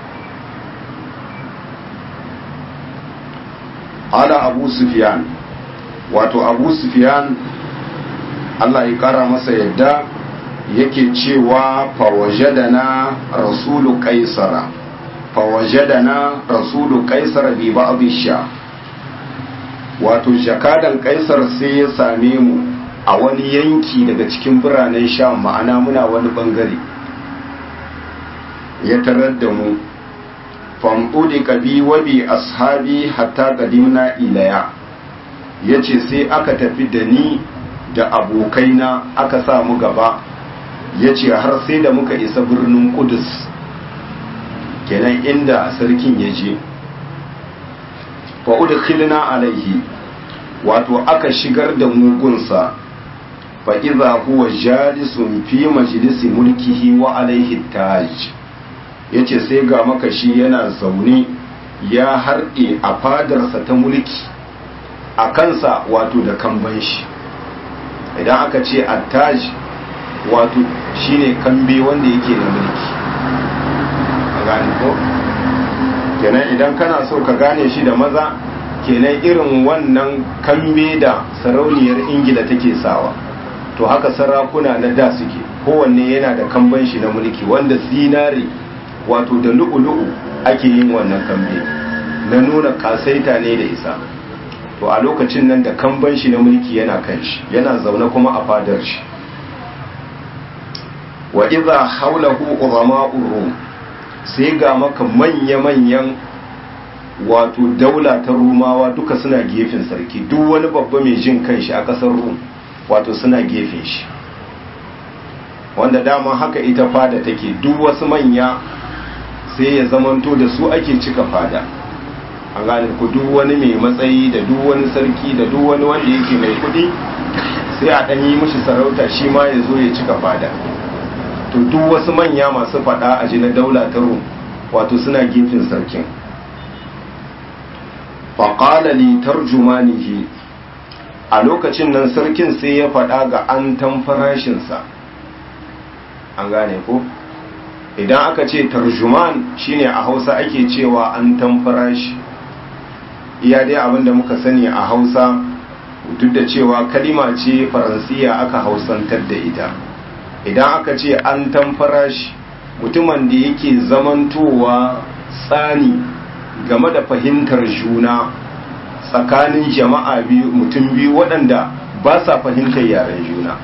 ala abu sufyan wato abu sufyan Allah ya kara masa yadda yake cewa fawajadana rasulu kaisara fawajadana rasulu kaisara bi ba'dhi sha wato jakadan kaisar sai ya same mu a wani yanki daga cikin biranen sha ma'ana muna wani bangare ya tarar da mu famɗuɗi kabi wabi ashabi hatta qadimna ilaya yace sai aka tafi da ni da abokaina aka sa mu gaba ya ce har sai da muka isa birnin kudus kenan inda sarkin ya je fa'udu khilina alaihi wato aka shigar da mugunsa fa'iza huwa jalisun fi majalisi mulkihi wa alaihi taj ya ce sai ga makashi yana zaune ya harɗe a fadarsa ta mulki a kansa wato da kamban shi idan aka ce attaj wato shine kambe wanda yake da mulki a gane ko kenan idan kana so ka gane shi da maza kenan irin wannan kambe da sarauniyar ingila take sawa to haka sarakuna na da suke kowanne yana da kamban shi na mulki wanda zinare wato da lu'u-lu'u ake yin wannan kambe na nuna kasaita ne da isa to a lokacin nan da kamban shi na mulki yana kan shi yana zaune kuma a fadar shi wa idza haulahu urama'ur rum sai ga maka manya-manyan wato daula ta rumawa duka suna gefen sarki duk wani babba mai jin kanshi a kasar rum wato suna gefen shi wanda dama haka ita fada take duk wasu manya sai ya zamanto da su ake cika fada an gane ku duk wani mai matsayi da duk wani sarki da duk wani wanda yake mai kudi sai a ɗan yi mishi sarauta shi ma ya zo ya cika fada to duk wasu manya masu fada a ji na daula ta rum wato suna gefen sarkin faƙala li tarjumanihi a lokacin nan sarkin sai ya faɗa ga an farashinsa an gane ko idan aka ce tarjuman shine a hausa ake cewa an farashi iya dai abinda muka sani a hausa duk da cewa kalima ce faransiya aka hausantar da ita idan aka ce an farashi mutumin da yake zamantowa tsani game da fahimtar juna tsakanin jama'a biyu mutum biyu waɗanda ba sa fahimtar yaren juna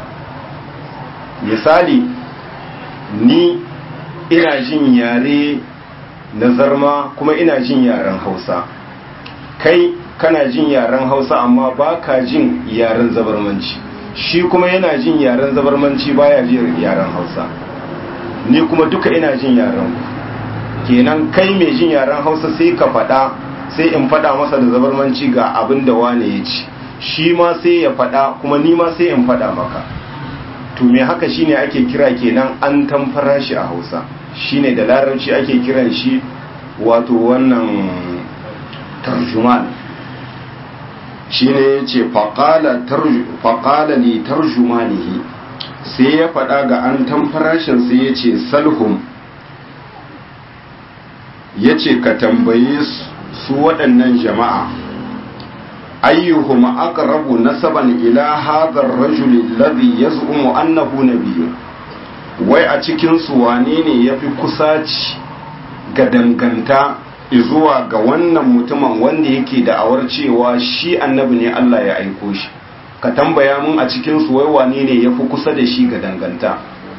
misali ni ina jin yare na zarma kuma ina jin yaren hausa kai kana jin yaren hausa amma ba ka jin yaren zabarmanci shi kuma yana jin yaren zabarmanci baya jin yaren hausa ni kuma duka ina jin yaren kenan kai mai jin yaren hausa sai ka faɗa sai in faɗa masa da zabarmanci ga abin da wane ya ci shi ma sai ya faɗa kuma ni ma sai in faɗa maka to me haka shine ake kira kenan an tamfara shi a hausa shine da larabci ake kiran shi wato wannan tarjuman shine yace faqala faqala li tarjumanihi sai ya faɗa ga an tamfarashin sai yace salhum yace ka tambaye su waɗannan jama'a ayyuhum aqrabu nasaban ila hadha ar-rajul alladhi yaz'umu annahu nabiyyun wai a cikin su wane ne yafi kusaci ga danganta zuwa ga wannan mutumin wanda yake da'awar cewa shi annabi ne Allah ya aiko shi ka tambaya mun a cikin su wai wane ne yafi kusa da shi ga danganta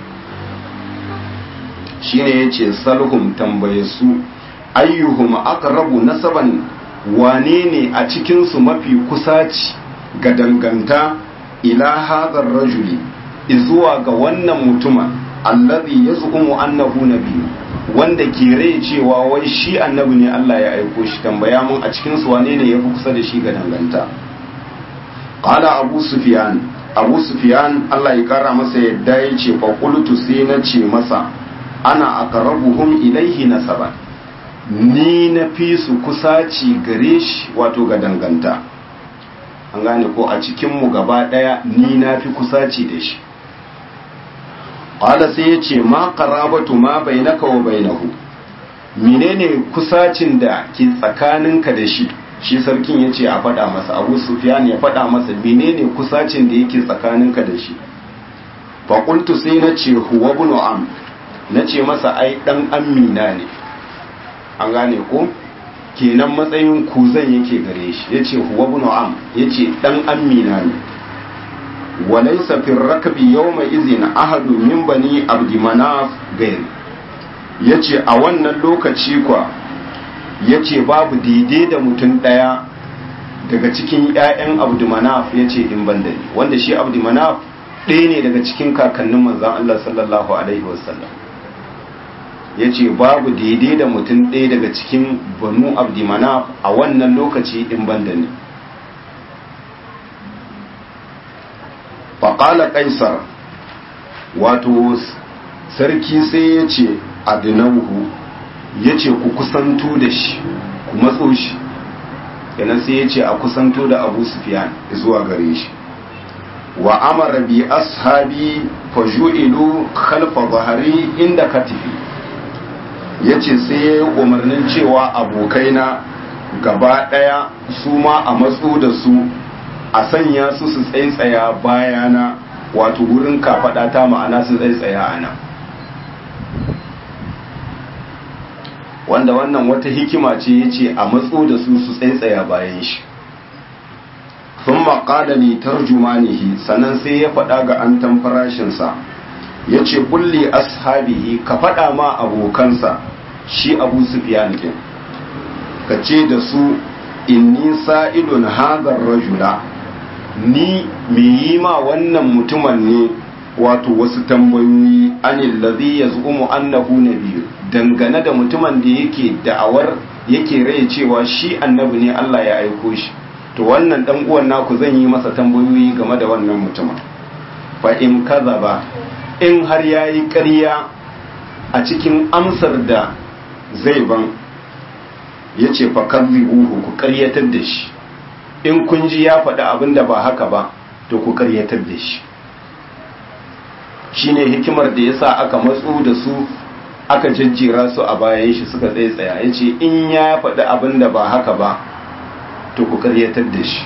shine yace salhum tambaye su ayyuhum aqrabu nasaban wane ne a cikin su mafi kusaci ga danganta ila hadhar rajuli zuwa ga wannan mutumin allazi yaz'umu annahu nabiyyu wanda ke rai cewa wai shi annabi ne Allah ya aiko shi tambaya mun a cikin su wane ne yafi kusa da shi ga danganta qala abu sufyan abu sufyan Allah ya kara masa yadda ya ce fa qultu sai na ce masa ana aqrabuhum ilayhi nasaban ni na fi su kusaci gare shi wato ga danganta an gane ko a cikin mu gaba daya ni na fi kusaci da shi qala sai yace ma qarabatu ma bainaka wa bainahu menene kusacin da ke tsakaninka da shi shi sarkin yace a faɗa masa Abu Sufyan ya faɗa masa menene kusacin da yake tsakaninka da shi fa qultu sai nace huwa ibn am nace masa ai dan amina ne an gane ko kenan matsayin kuzan yake gare shi yace huwa ibn am yace dan amina ne وليس في الركب يومئذ أحد من بني عبد مناف غير yace a wannan lokaci kwa yace babu daidai da mutum ɗaya daga cikin 'ya'yan abdumanaf ya ce in ban da ni wanda shi abdumanaf ɗaya ne daga cikin kakannin manzan Allah sallallahu alaihi wasallam ya ce babu daidai da mutum ɗaya daga cikin banu abdumanaf a wannan lokaci in ban da ni faƙala ƙaisar wato sarki sai ya ce adinauhu ya ce ku kusanto da shi ku matso shi yana sai ya ce a kusanto da abu sufiyan zuwa gare shi wa amara bi ashabi faju'ilu khalfa zahari inda katifi ya ce sai ya yi umarnin cewa abokaina gaba ɗaya su ma a matso da su a sanya su su tsaitsaya bayana wato wurin kafaɗa ta ma'ana su tsaitsaya a nan wanda wannan wata hikima ce ya ce a matso da su su tsaitsaya bayan shi sun maƙada ne tarjumanihi sannan sai ya faɗa ga an farashinsa ya ce kulli ashabihi ka faɗa ma abokansa shi abu sufiyan ɗin ka ce da su inni sa'ilun hadar rajula ni me yi ma wannan mutumin ne wato wasu tambayoyi anil ladhi yaz'umu annahu nabiyyu dangane da mutumin da yake da'awar yake rai cewa shi annabi ne Allah ya aiko shi to wannan dan uwan naku zan yi masa tambayoyi game da wannan mutumin fa in ba in har yayi ƙarya a cikin amsar da zai ban yace fa kadhibuhu ku ƙaryatar da shi in kun ji ya faɗi abin da ba haka ba to ku karyatar da shi shine hikimar da yasa aka matsu da su aka jajjera su a bayan shi suka tsaye tsaya ya ce in ya faɗi abin da ba haka ba to ku karyatar da shi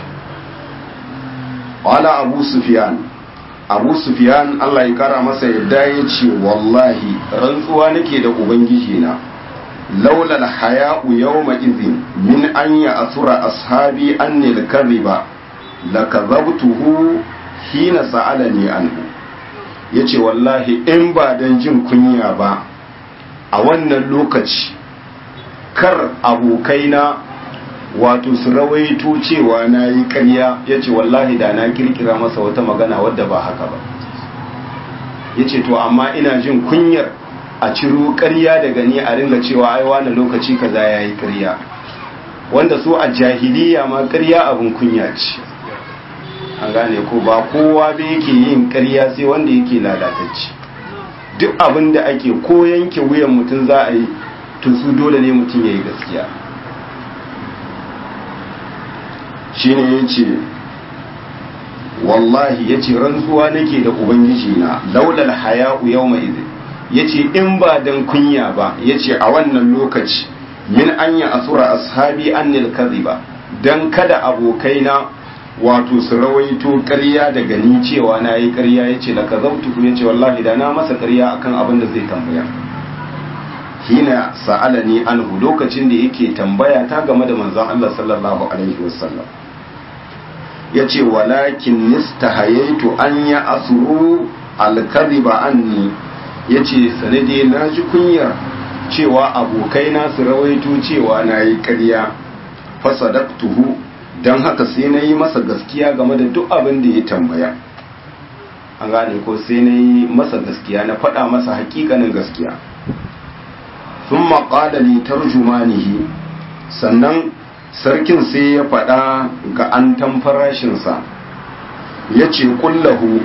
wala abu sufiyan abu sufiyan allah ya kara masa yadda ya ce wallahi rantsuwa nake da ubangiji na laula alhaya'u yawma idhin min an ya'thura ashabi anni al-kadhiba lakadhabtuhu hina sa'alani anhu yace wallahi in ba dan jin kunya ba a wannan lokaci kar abokaina wato su rawaito cewa na yi ƙarya ya ce wallahi da na kirkira masa wata magana wadda ba haka ba ya ce to amma ina jin kunyar a ciro ƙarya daga ni a ringa cewa ai wani lokaci kaza ya yi ƙarya wanda su a jahiliya ma ƙarya abin kunya ce an gane ko ba kowa da yake yin ƙarya sai wanda yake lalatacci duk abin da ake ko yanke wuyan mutum za a yi to su dole ne mutum ya yi gaskiya shine yace wallahi yace rantsuwa nake da ubangiji na laulal haya'u yawma idin yace in ba dan kunya ba yace a wannan lokaci min anya asura ashabi annil kadhiba dan kada abokaina wato su rawaito ƙarya daga ni cewa na yi ƙarya yace la kazabtu yace wallahi da na masa ƙarya akan abin da zai tambaya hina sa'alani anhu lokacin da yake tambaya ta game da manzon Allah sallallahu alaihi wasallam yace walakin nistahayaitu an ya asuru al-kadhiba anni yace sanade na ji kunyar cewa abokaina su rawaito cewa na yi ƙarya fasadaktuhu don haka sai na yi masa gaskiya game da duk abin da ya tambaya an gane ko sai na yi masa gaskiya na faɗa masa hakikanin gaskiya sun maƙada litar jumanihi sannan sarkin sai ya faɗa ga an farashinsa ya ce kullahu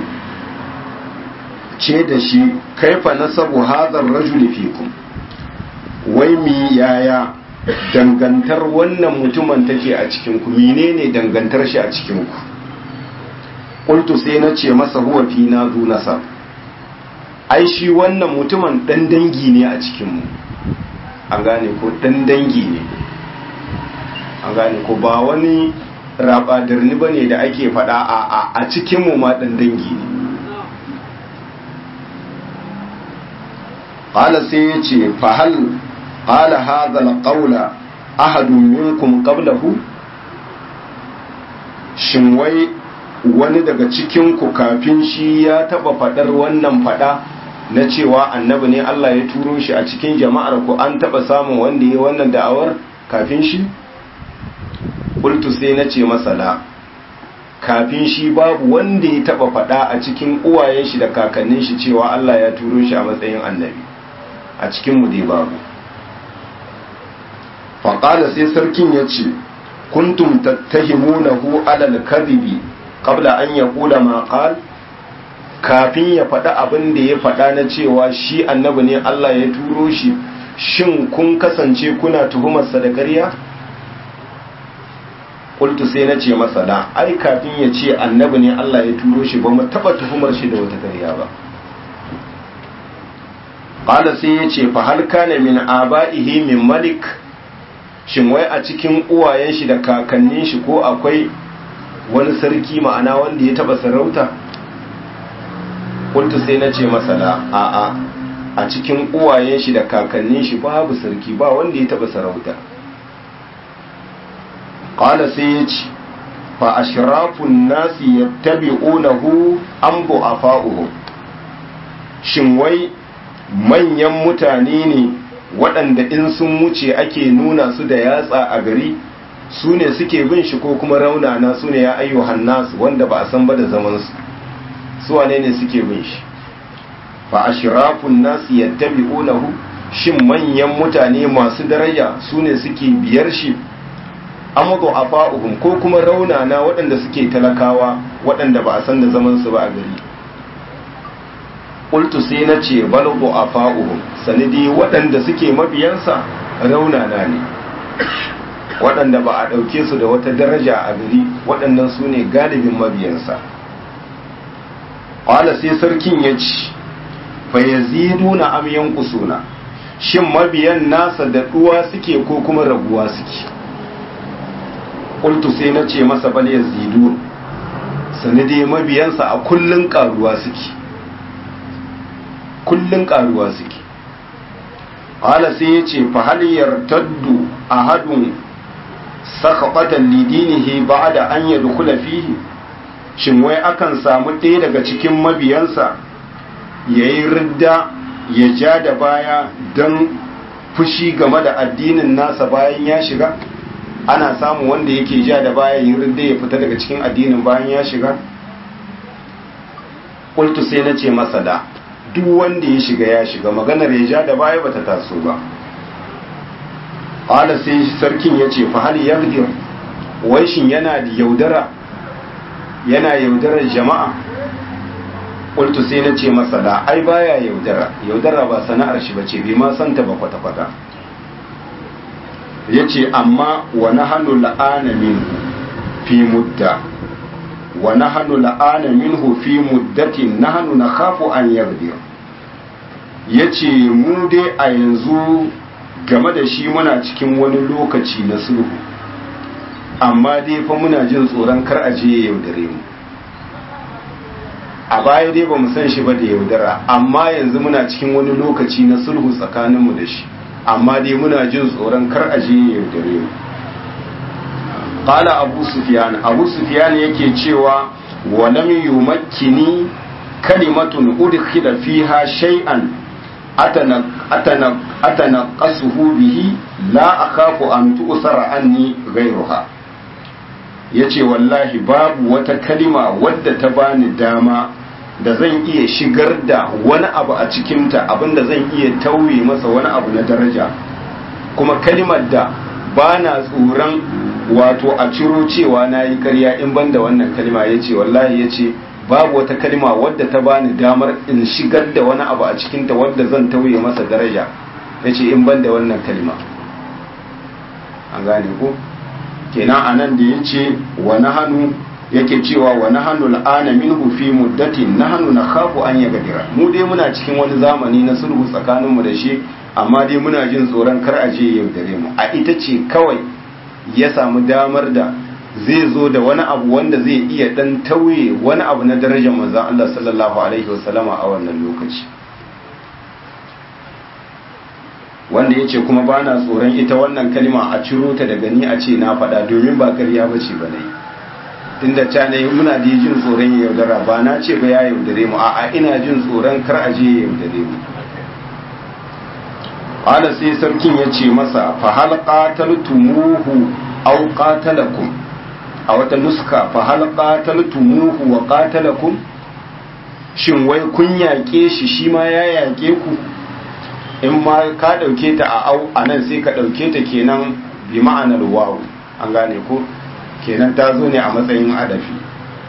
ce da shi kaifa nasabu hadar rajuli fikum wai mi yaya dangantar wannan mutumin take a cikinku menene dangantar shi a cikinku qultu sai na ce masa huwa fi na zu nasab ai shi wannan mutumin dan dangi ne a cikinmu an gane ko dan dangi ne an gane ko ba wani rabadarni bane da ake fada a a cikinmu ma dan dangi ne qala sai ya ce fa hal qala hadha alqawla ahadun minkum qablahu shin wai wani daga cikin ku kafin shi ya taba fadar wannan fada na cewa annabi ne Allah ya turo shi a cikin jama'ar ku an taba samun wanda ya wannan da'awar kafin shi qultu sai na ce masala kafin shi babu wanda ya taba fada a cikin uwayen shi da kakannin shi cewa Allah ya turo shi a matsayin annabi a cikin mu dai babu faƙala sai sarkin ya ce kuntum tattahimunahu alal kadhibi qabla an yaqula ma qal kafin ya faɗa abin da ya faɗa na cewa shi annabi ne Allah ya turo shi shin kun kasance kuna tuhumarsa da ƙarya qultu sai na ce masa da ai kafin ya ce annabi ne Allah ya turo shi ba mu taɓa tuhumar shi da wata ƙarya ba qala sai ya ce fa hal kana min aba'ihi min malik shin wai a cikin uwayen shi da kakannin shi ko akwai wani sarki ma'ana wanda ya taba sarauta kuntu sai na ce masala a a a cikin uwayen shi da kakannin shi babu sarki ba wanda ya taba sarauta qala sai ya ce fa ashrafun nasi yattabi'unahu am bu'afa'uhum shin wai manyan mutane ne waɗanda in sun wuce ake nuna su da yatsa a gari su ne suke bin shi ko kuma raunana su ne ya ayyuhan nasu wanda ba a san ba da zamansu su wane ne suke bin shi fa ashrafun nasu yattabi'unahu shin manyan mutane masu daraja su ne suke biyar shi amadu afa'uhum ko kuma raunana waɗanda suke talakawa waɗanda ba a san da zamansu ba a gari qultu sai na ce balbu afa'uhum sanidi waɗanda suke mabiyansa raunana ne waɗanda ba a ɗauke su da wata daraja a gari waɗannan su ne galibin mabiyansa ƙwala sai sarkin ya ci fa yazidu na amyan kusuna shin mabiyan nasa da ɗuwa suke ko kuma raguwa suke ƙultu sai na ce masa bal yazidu sanidi mabiyansa a kullun ƙaruwa suke kullun karuwa suke qala sai yace fa hal yartaddu ahadun sakhabatan lidinihi ba'da an yadkhula fihi shin wai akan samu ɗaya daga cikin mabiyansa yayi ridda ya ja da baya dan fushi game da addinin nasa bayan ya shiga ana samu wanda yake ja da baya yin ridda ya fita daga cikin addinin bayan ya shiga qultu sai nace masa da duk wanda ya shiga ya shiga maganar ya ja da baya bata taso ba ƙwala sai sarkin ya ce fa hal yagdir wai shin yana da yaudara yana yaudarar jama'a ƙultu sai na ce masa da ai baya yaudara yaudara ba sana'ar shi bace bai ma santa ba kwata-kwata ya ce amma wani hannu la'ana min fi mudda wa nahnu la'ana minhu fi muddatin nahnu nakhafu an yaghdir yace mu dai a yanzu game da shi muna cikin wani lokaci na sulhu amma dai fa muna jin tsoron kar a je ya yaudare mu a baya dai ba mu san shi ba da yaudara amma yanzu muna cikin wani lokaci na sulhu tsakaninmu da shi amma dai muna jin tsoron kar a je ya yaudare mu qala abu sufyan abu sufyan yake cewa wa lam yumakkini kalimatun udkhila fiha shay'an atana atana atana qasuhu bihi la akhafu an tu'sara anni ghayruha yace wallahi babu wata kalima wadda ta bani dama da zan iya shigar da wani abu a cikinta abinda zan iya tauye masa wani abu na daraja kuma kalimar da ba na tsoron wato a ciro cewa na yi karya in ban da wannan kalima ya ce wallahi ya ce babu wata kalima wadda ta bani damar in shigar da wani abu a cikinta wadda zan tauye masa daraja ya ce in ban da wannan kalima an gane ko kenan a nan da ya ce wani hannu yake cewa wani hannu al'ana minhu fi muddatin na hannu na kafu an ya gadira mu dai muna cikin wani zamani na sulhu tsakaninmu da shi amma dai muna jin tsoron kar a je yaudare mu a ita ce kawai ya samu damar da zai zo da wani abu wanda zai iya dan tauye wani abu na darajar manzon Allah sallallahu alaihi wasallama a wannan lokaci wanda ya ce kuma ba na tsoron ita wannan kalma a ciro ta daga ni a ce na faɗa domin ba karya ba ce ba na yi tunda ca ne muna da jin tsoron ya yaudara ba na ce ba ya yaudare mu a'a ina jin tsoron kar a je ya yaudare mu ala sai sarkin ya ce masa fa hal qataltumuhu aw qatalakum a wata nuska fa hal qataltumuhu wa qatalakum shin wai kun yaƙe shi shi ma ya yaƙe ku in ma ka ɗauke ta a au a nan sai ka ɗauke ta kenan bi ma'anar wawu an gane ko kenan ta zo ne a matsayin adafi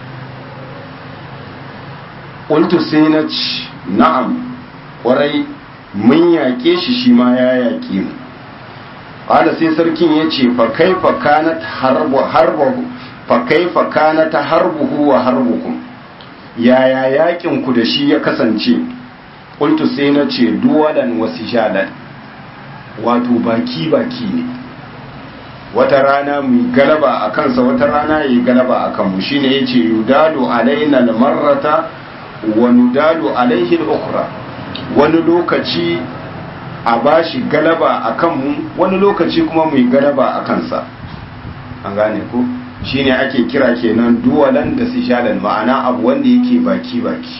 ƙultu sai na ci na'am ƙwarai mun yaƙe shi shi ma ya yaƙe mu ƙwada sai sarkin ya ce fa kaifa kanat harbu fa kaifa kanat harbuhu wa harbukum yaya yaƙin ku da shi ya kasance ƙultu sai na ce duwalan wasu shalan wato baki baki ne wata rana mu galaba a kansa wata rana yi galaba a kanmu shi ne ya ce yudadu alaina marrata wa nudadu alaihi ukra wani lokaci a bashi galaba a kanmu wani lokaci kuma mu yi galaba a kansa an gane ko shi ne ake kira kenan duwalan da su shalan ma'ana abu wanda yake baki baki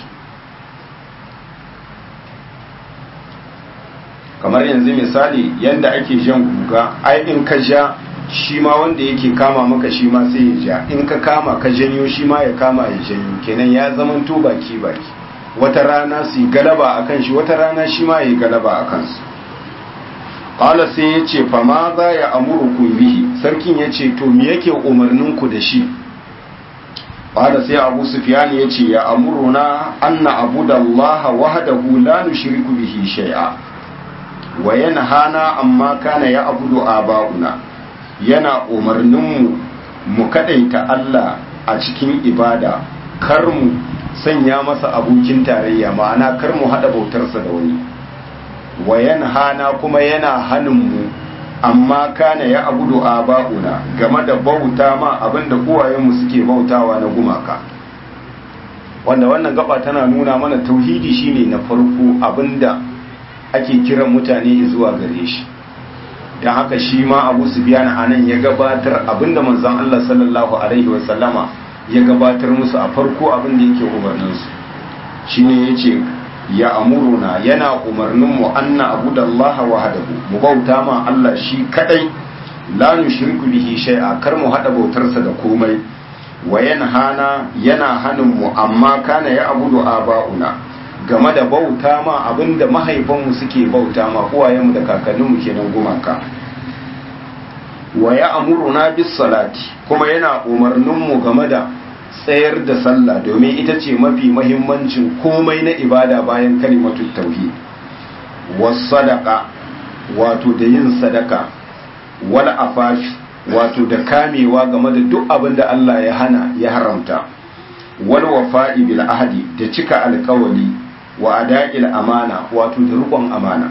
kamar yanzu misali yanda ake jan guga ai in ka ja shi ma wanda yake kama maka shi ma sai ya ja in ka kama ka janyo shi ma ya kama ya janyo kenan ya zamanto baki baki wata rana su yi galaba a kan shi wata rana shi ma ya yi galaba a kansu ƙala sai ya ce fa ma za ya amuru bihi sarkin ya ce to me yake umarnin ku da shi ƙala sai abu sufyan ya ce ya amuruna anna abudallaha wahdahu la nushriku bihi shay'a wa yanhana amma kana ya abudu aba'una yana umarninmu mu kadaita Allah a cikin ibada kar mu sanya masa abokin tarayya ma'ana kar mu hada bautarsa da wani wa yanhana kuma yana hanin mu amma kana ya abudu aba'una game da bauta ma abinda uwayenmu suke bautawa na gumaka wanda wannan gaba tana nuna mana tauhidi shine na farko abinda ake kiran mutane zuwa gare shi don haka shi ma abu su biya a nan ya gabatar abinda manzon Allah sallallahu alaihi wasallama ya gabatar musu a farko abinda yake umarninsu shi ne ya ce ya amuruna yana umarninmu anna abu da Allah wahadahu mu bauta ma Allah shi kadai la nushriku bihi shay'a kar mu hada bautarsa da komai wa hana yana hanin mu amma kana ya abudu aba'una game da bauta ma abinda mahaifanmu suke bauta ma uwayenmu da kakanninmu kenan gumaka wa ya amuruna bis salati kuma yana umarninmu game da tsayar da sallah domin ita ce mafi mahimmancin komai na ibada bayan kalimatu tauhid was sadaqa wato da yin sadaka wal afaf wato da kamewa game da duk abin da Allah ya hana ya haramta wal wafa'i bil ahdi da cika alkawali wa ada'il amana wato da rukun amana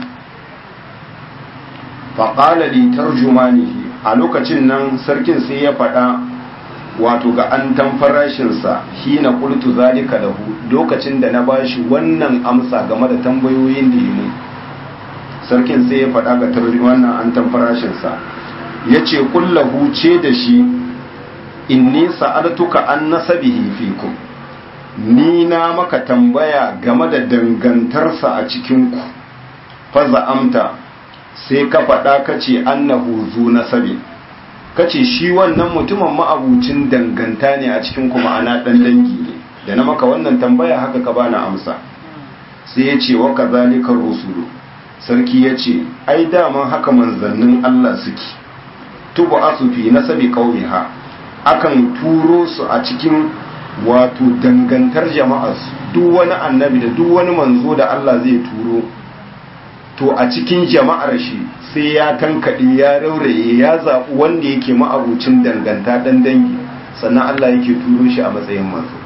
fa qala li tarjumanihi a lokacin nan sarkin sai ya faɗa wato ga an farashinsa hina qultu zalika lahu lokacin da na bashi wannan amsa game da tambayoyin da yi sarkin sai ya faɗa ga wannan an farashinsa ya ce kullahu ce da shi inni sa'altuka an nasabihi fikum ni na maka tambaya game da dangantarsa a cikinku faza amta sai ka faɗa ka ce annahu zu nasabi ka ce shi wannan mutumin ma'abucin danganta ne a cikin kuma ana ɗan dangi ne da na maka wannan tambaya haka ka bani amsa sai ya ce wa kazalika rusulu sarki ya ce ai daman haka manzannin Allah suke tubu asufi na sabi ƙauniha akan turo su a cikin wato dangantar jama'arsu duk wani annabi da duk wani manzo da Allah zai turo to a cikin jama'ar shi sai ya tankaɗe ya rauraye ya zaɓi wanda yake ma'abucin danganta ɗan dangi sannan Allah yake turo shi a matsayin manzo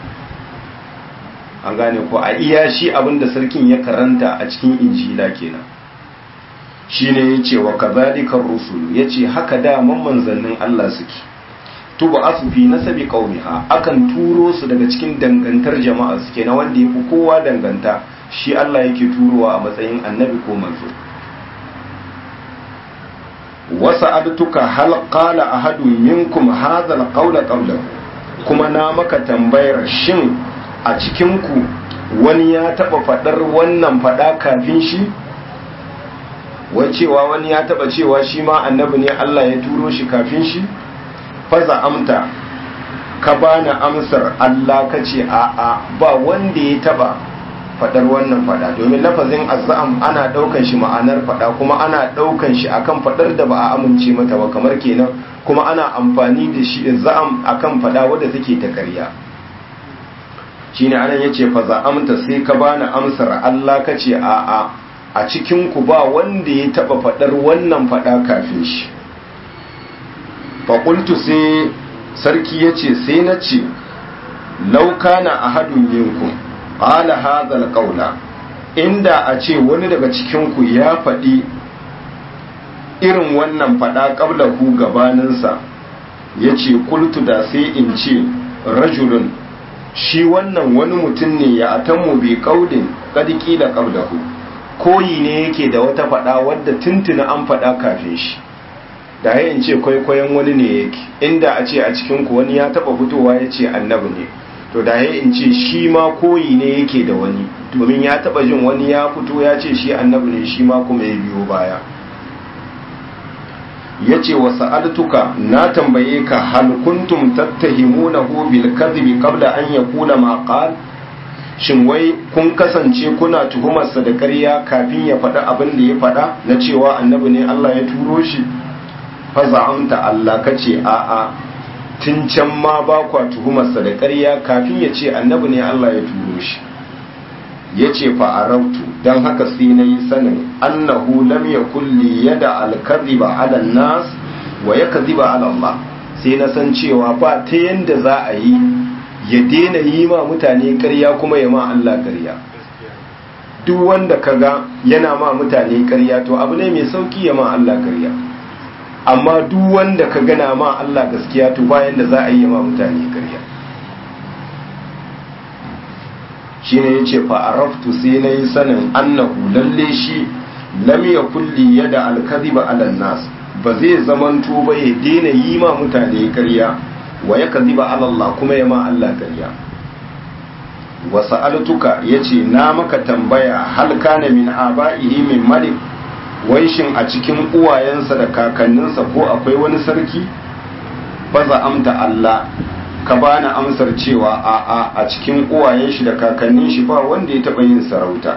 an gane ko a iya shi abinda sarkin ya karanta a cikin injila kenan shine yace wa kadhalika rusul yace haka da manzannin Allah suke tuba asufi nasabi qaumiha akan turo su daga cikin dangantar jama'a suke na wanda yafi kowa danganta shi Allah yake turowa a matsayin annabi ko manzo wasa'altuka hal qala ahadun minkum hadha alqawla qabla kuma na maka tambayar shin a cikin ku wani ya taba fadar wannan fada kafin shi wai cewa wani ya taba cewa shi ma annabi ne Allah ya turo shi kafin shi faza amta ka bani amsar Allah ka ce a a ba wanda ya taba fadar wannan fada domin lafazin azzam ana daukan shi ma'anar fada kuma ana daukan shi akan fadar da ba a amince mata ba kamar kenan kuma ana amfani da shi za'am akan fada wadda take ta ƙarya shine anan yace faza amta sai ka bani amsar Allah ka ce a a a cikinku ba wanda ya taba faɗar wannan faɗa kafin shi faƙultu sai sarki ya ce sai na ce laukana a hadun yinku ƙala hazal ƙaula inda a ce wani daga cikinku ya faɗi irin wannan faɗa ƙabla ku gabaninsa ya ce kultu da sai in ce rajulun shi wannan wani mutum ne ya atammu bi ƙaudin ƙadiki da ƙablahu koyi ne yake da wata faɗa wadda tuntuna an faɗa kafin shi da ya ce kwaikwayon wani ne yake inda a ce a cikinku wani ya taɓa fitowa ya ce annabi ne to da ya ce shi ma koyi ne yake da wani domin ya taɓa jin wani ya fito ya ce shi annabi ne shi ma kuma ya biyo baya ya ce wa sa'altuka na tambaye ka hal kuntum tattahimunahu bil kadhibi qabla an yaqula ma qala shin wai kun kasance kuna tuhumarsa da ƙarya kafin ya faɗa abin da ya faɗa na cewa annabi ne Allah ya turo shi faza'amta Allah kace a'a tun can ma ba kwa tuhumarsa da ƙarya kafin ya ce annabi ne Allah ya turo shi ya ce fa'arautu don haka sai na yi sanin annahu lam ya kulli yada alkaziba ala nas wa ya kaziba ala Allah sai na san cewa ba ta yanda za a yi ya daina yi ma mutane ƙarya kuma ya ma Allah ƙarya duk wanda kaga yana ma mutane ƙarya to abu ne mai sauki ya ma Allah ƙarya amma duk wanda ka gana ma Allah gaskiya to bayan da za a yi ma mutane ƙarya shi ne ya ce fa'araftu sai na yi sanin annahu lalle shi lam ya kulli yada alkaziba ala nas ba zai zamanto ba ya daina yi ma mutane ƙarya wa ya kaziba Allah kuma ya ma Allah ƙarya wa sa'altuka yace na maka tambaya hal kana min aba'ihi min malik wai shin a cikin uwayensa da kakanninsa ko akwai wani sarki baza amta Allah ka bani amsar cewa a a a cikin uwayen shi da kakannin shi ba wanda ya taba yin sarauta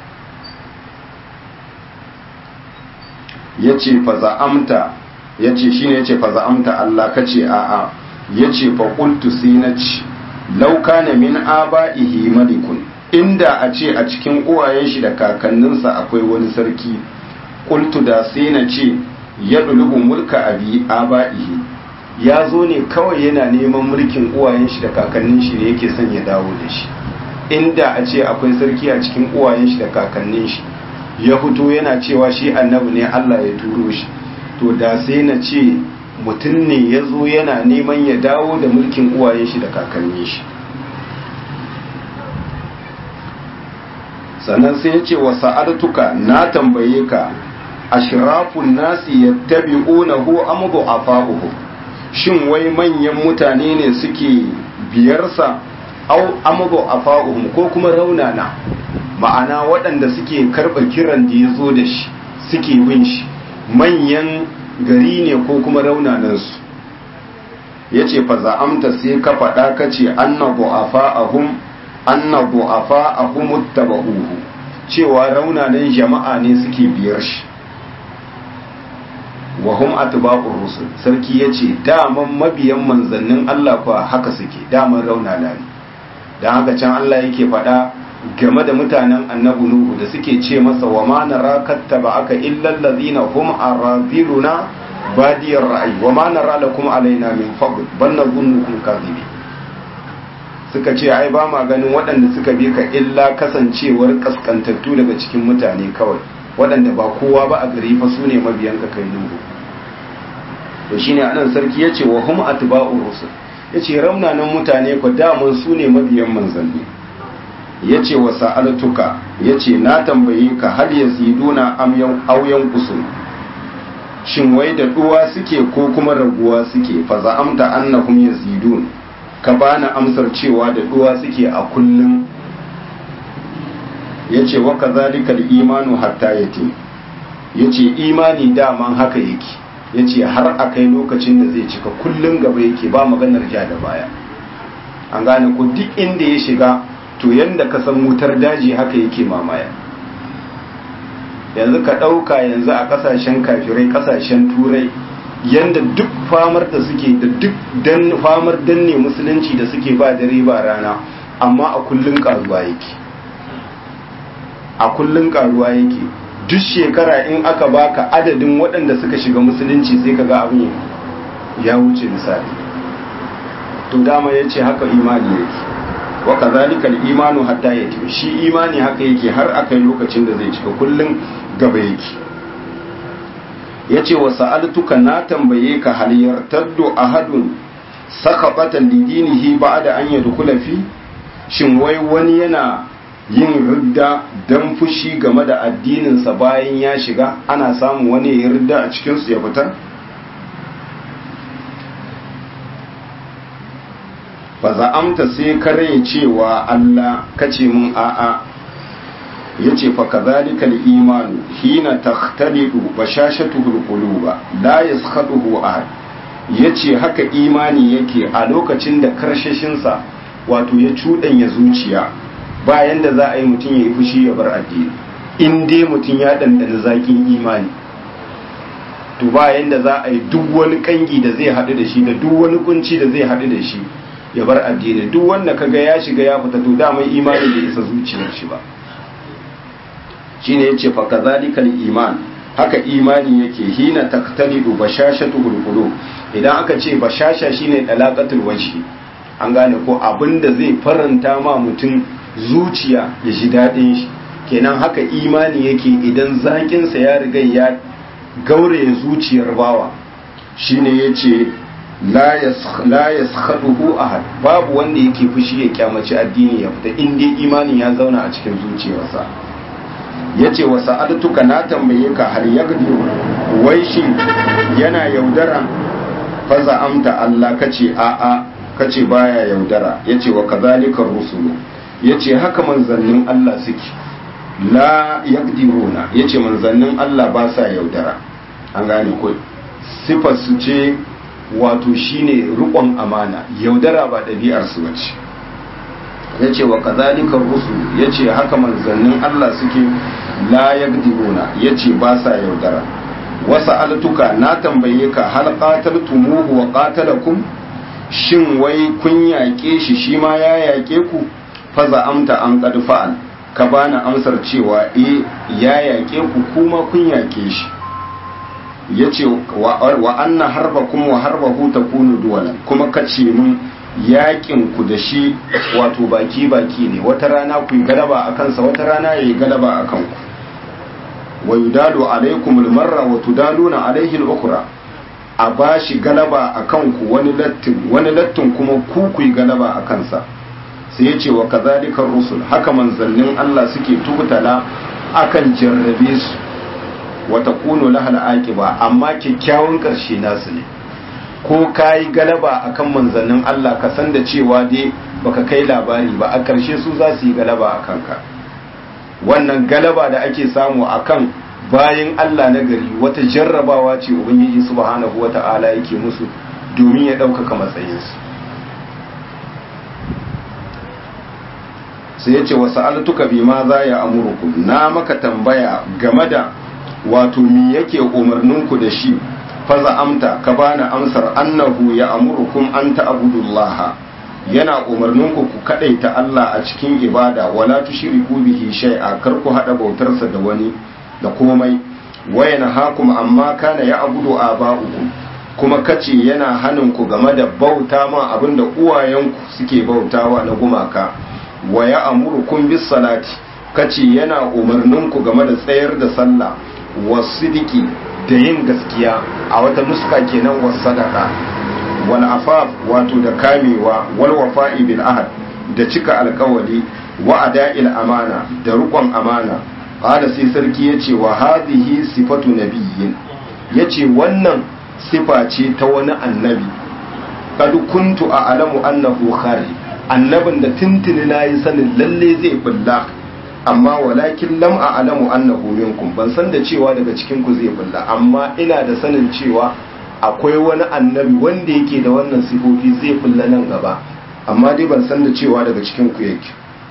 yace faza amta yace shine yace faza amta Allah kace a a ya ce faƙultu sai na ci lauka na min aba'ihi malikun inda a ce a cikin uwayen shi da kakanninsa akwai wani sarki ƙultu da sai na ce ya dulubu mulka abi aba'ihi ya zo ne kawai yana neman mulkin uwayen shi da kakannin shi ne yake son ya dawo da shi inda a ce akwai sarki a cikin uwayen shi da kakannin shi ya fito yana cewa shi annabi ne Allah ya turo shi to da sai na ce mutum ne ya zo yana neman ya dawo da mulkin uwayen shi da kakannin shi sannan sai ya ce wa sa'adtuka na tambaye ka ashrafun nasi yattabi'unahu am du'afa'uhu shin wai manyan mutane ne suke biyarsa au am du'afa'uhum ko kuma raunana ma'ana waɗanda suke karɓa kiran da ya zo da shi suke bin shi manyan gari ne ko kuma raunanansu ya ce fa za'amta sai ka faɗa ka ce anna du'afa'ahum anna du'afa'ahum muttaba'uhu cewa raunanan jama'a ne suke biyar shi wa hum atba'ur rusul sarki yace daman mabiyan manzannin Allah kuwa haka suke daman raunana ne dan haka can Allah yake faɗa game da mutanen annabi nuhu da suke ce masa wa ma nara kattaba aka illa allazina hum araziluna badiyar ra'ayi wa ma nara lakum alaina min fadl bal nazunnukum kadhibi suka ce ai ba ma ganin waɗanda suka bi ka illa kasancewar kaskantattu daga cikin mutane kawai waɗanda ba kowa ba a gari fa su ne mabiyanka kai nuhu to shine anan sarki yace wa hum atba'ur rusul yace ramnanan mutane ko daman su ne mabiyan manzanni yace wa sa'altuka yace na tambaye ka hal yaziduna am yan auyan kusur shin wai da duwa suke ko kuma raguwa suke fa za'amta annahum yazidun ka bani amsar cewa da duwa suke a kullum yace wa kadhalika al-imanu hatta yati yace imani daman haka yake yace har akai lokacin da zai cika kullun gaba yake ba maganar ja da baya an gane ko duk inda ya shiga to yanda ka san wutar daji haka yake mamaya yanzu ka ɗauka yanzu a ƙasashen kafirai ƙasashen turai yanda duk famar da suke da duk dan famar danne musulunci da suke ba dare ba rana amma a kullun karuwa yake a kullun karuwa yake duk shekara in aka baka adadin waɗanda suka shiga musulunci sai ka ga abin ya wuce misali to dama ya ce haka imani yake wa kazalika al-imanu hatta yatim shi imani haka yake har akai lokacin da zai cika kullun gaba yake yace wa sa'altuka na tambaye ka hal yartaddu ahadun sakabatan lidinihi ba'da an yadkhula fi shin wai wani yana yin ridda dan fushi game da addininsa bayan ya shiga ana samun wani ya ridda a cikin su ya fita fa za'amta sai kare cewa Allah kace mun a'a yace fa kadhalikal imanu hina takhtalidu bashashatuhu alquluba la yaskhaduhu ahad yace haka imani yake a lokacin da karshashin sa wato ya cudanya zuciya bayan da za a yi mutum ya yi fushi ya bar addini in dai mutum ya dandana zakin imani to bayan da za a yi duk wani kangi da zai haɗu da shi da duk wani kunci da zai haɗu da shi ya bar addini duk wanda kaga ya shiga ya fita to dama imani bai isa zuciyar shi ba shine yace fa kadhalikal iman haka imani yake hina taqtalidu bashashatul qulub idan aka ce bashasha shine dalaqatul wajhi an gane ko abinda zai faranta ma mutum zuciya ya ji dadin shi kenan haka imani yake idan zakin sa ya riga ya gaure zuciyar bawa shine yace la yaskhaduhu ahad babu wanda yake fushi ya kyamaci addini ya fita in dai imani ya zauna a cikin zuciyarsa yace wa sa'adtuka na tambaye ka har yagdi wai shi yana yaudara faza amta Allah kace a a kace baya yaudara yace wa kadhalika rusulu yace haka manzannin Allah suke la yaqdiruna yace manzannin Allah ba sa yaudara an gane ko sifar su ce wato shine rukon amana yaudara ba ɗabi'ar su bace yace wa kadhalika rusul yace haka manzannin Allah suke la yaqdiruna yace ba sa yaudara wasa altuka na tambaye ka hal qataltumuhu wa qatalakum shin wai kun yaƙe shi shi ma ya yaƙe ku faza amta an qad fa'al ka bani amsar cewa eh ya yaƙe ku kuma kun yaƙe shi yace wa, wa anna harbakum wa harbahu takunu duwalan kuma kace mun yakin ku da shi wato baki baki ne wata rana ku yi galaba a kansa wata rana yayi galaba a kanku wa yudalu alaikum almarra wa tudaluna alaihi al-ukhra a bashi galaba a kanku wani lattin wani lattin kuma ku ku yi galaba a kansa sai yace wa kadhalika rusul haka manzannin Allah suke tubutala akan jarrabe su wa takunu lahal aqiba amma kyakkyawan karshe nasu ne ko kayi galaba akan manzannin Allah ka san da cewa dai baka kai labari ba a karshe su za su yi galaba a kanka wannan galaba da ake samu akan bayan Allah na gari wata jarrabawa ce ubangiji subhanahu wata'ala yake musu domin ya ɗaukaka matsayinsu sai ya ce wasu altuka bi ma za ya amurku na maka tambaya game da wato mi yake umarninku da shi faza amta ka bani amsar annahu ya amurukum an ta'budullaha yana umarninku ku kadaita Allah a cikin ibada wala tushriku bihi shay'a kar ku hada bautarsa da wani da komai wayana hakum amma kana ya abudu aba'ukum kuma kace yana hanin ku game da bauta ma abinda uwayenku suke bautawa na gumaka wa ya amurukum bis salati kace yana umarninku game da tsayar da sallah wasidiki da yin gaskiya a wata nuska kenan was sadaka wal afaf wato da kamewa wal wafa'i bil ahad da cika alkawali wa ada'il amana da rukon amana qala sai sarki yace wa hadhihi sifatu nabiyyin yace wannan sifa ce ta wani annabi kad kuntu a'lamu annahu khari annabin da tuntuni nayi sanin lalle zai bulla amma walakin lam a'lamu annahu minkum ban san da cewa daga cikin ku zai bulla amma ina da sanin cewa akwai wani annabi wanda yake da wannan sifofi zai bulla nan gaba amma dai ban san da cewa daga cikin ku yake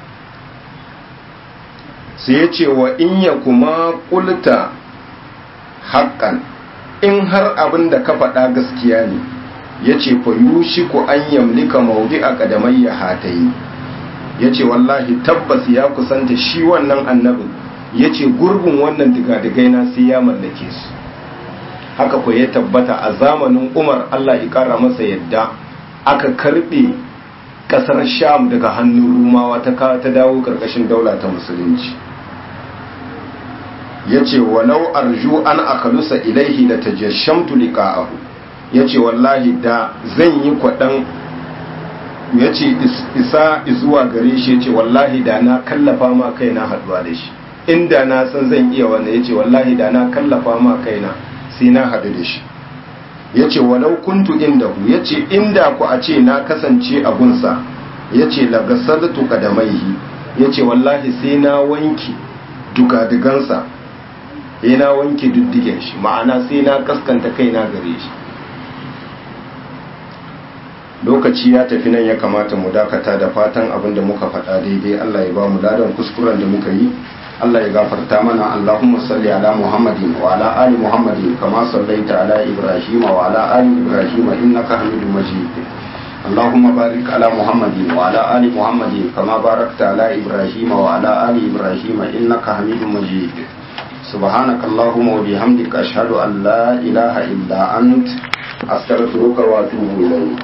sai ya ce wa in ya kuma kulta haƙƙan in har abin da ka faɗa gaskiya ne ya ce fa yushi ku an yamlika maudi a ƙadamai ya hatayi ya ce wallahi tabbas ya kusanta shi wannan annabin ya ce gurbin wannan digadigai na sai ya mallake su haka ku ya tabbata a zamanin umar allah ya ƙara masa yadda aka karɓe ƙasar sham daga hannun rumawa ta ta dawo ƙarƙashin daula ta musulunci ya ce walau arju an akalusa ilaihi da tajashamtu liqa'ahu ya ce wallahi da zan yi kwaɗan ya ce isa zuwa gare shi ya ce wallahi da na kallafa ma kaina haɗuwa da shi inda na san zan iya wanda ya ce wallahi da na kallafa ma kaina sai na haɗu da shi ya ce walau kuntu inda hu ya ce inda ku a ce na kasance a gunsa ya ce lagasartu kadamaihi ya ce wallahi sai na wanki dugadigansa sai na wanke diddigen shi ma'ana sai na kaskanta kaina gare shi lokaci ya tafi nan ya kamata mu dakata da fatan abin da muka faɗa daidai Allah ya ba mu ladan kuskuren da muka yi Allah ya gafarta mana Allahumma salli ala Muhammadin wa ala ali Muhammadin kama sallaita ala Ibrahim wa ala ali Ibrahim innaka Hamidum Majid اللهم بارك على محمد وعلى آل محمد كما باركت على إبراهيم وعلى آل إبراهيم إنك حميد مجيد سبحانك اللهم وبحمدك أشهد أن لا إله إلا أنت أستغفرك وأتوب إليك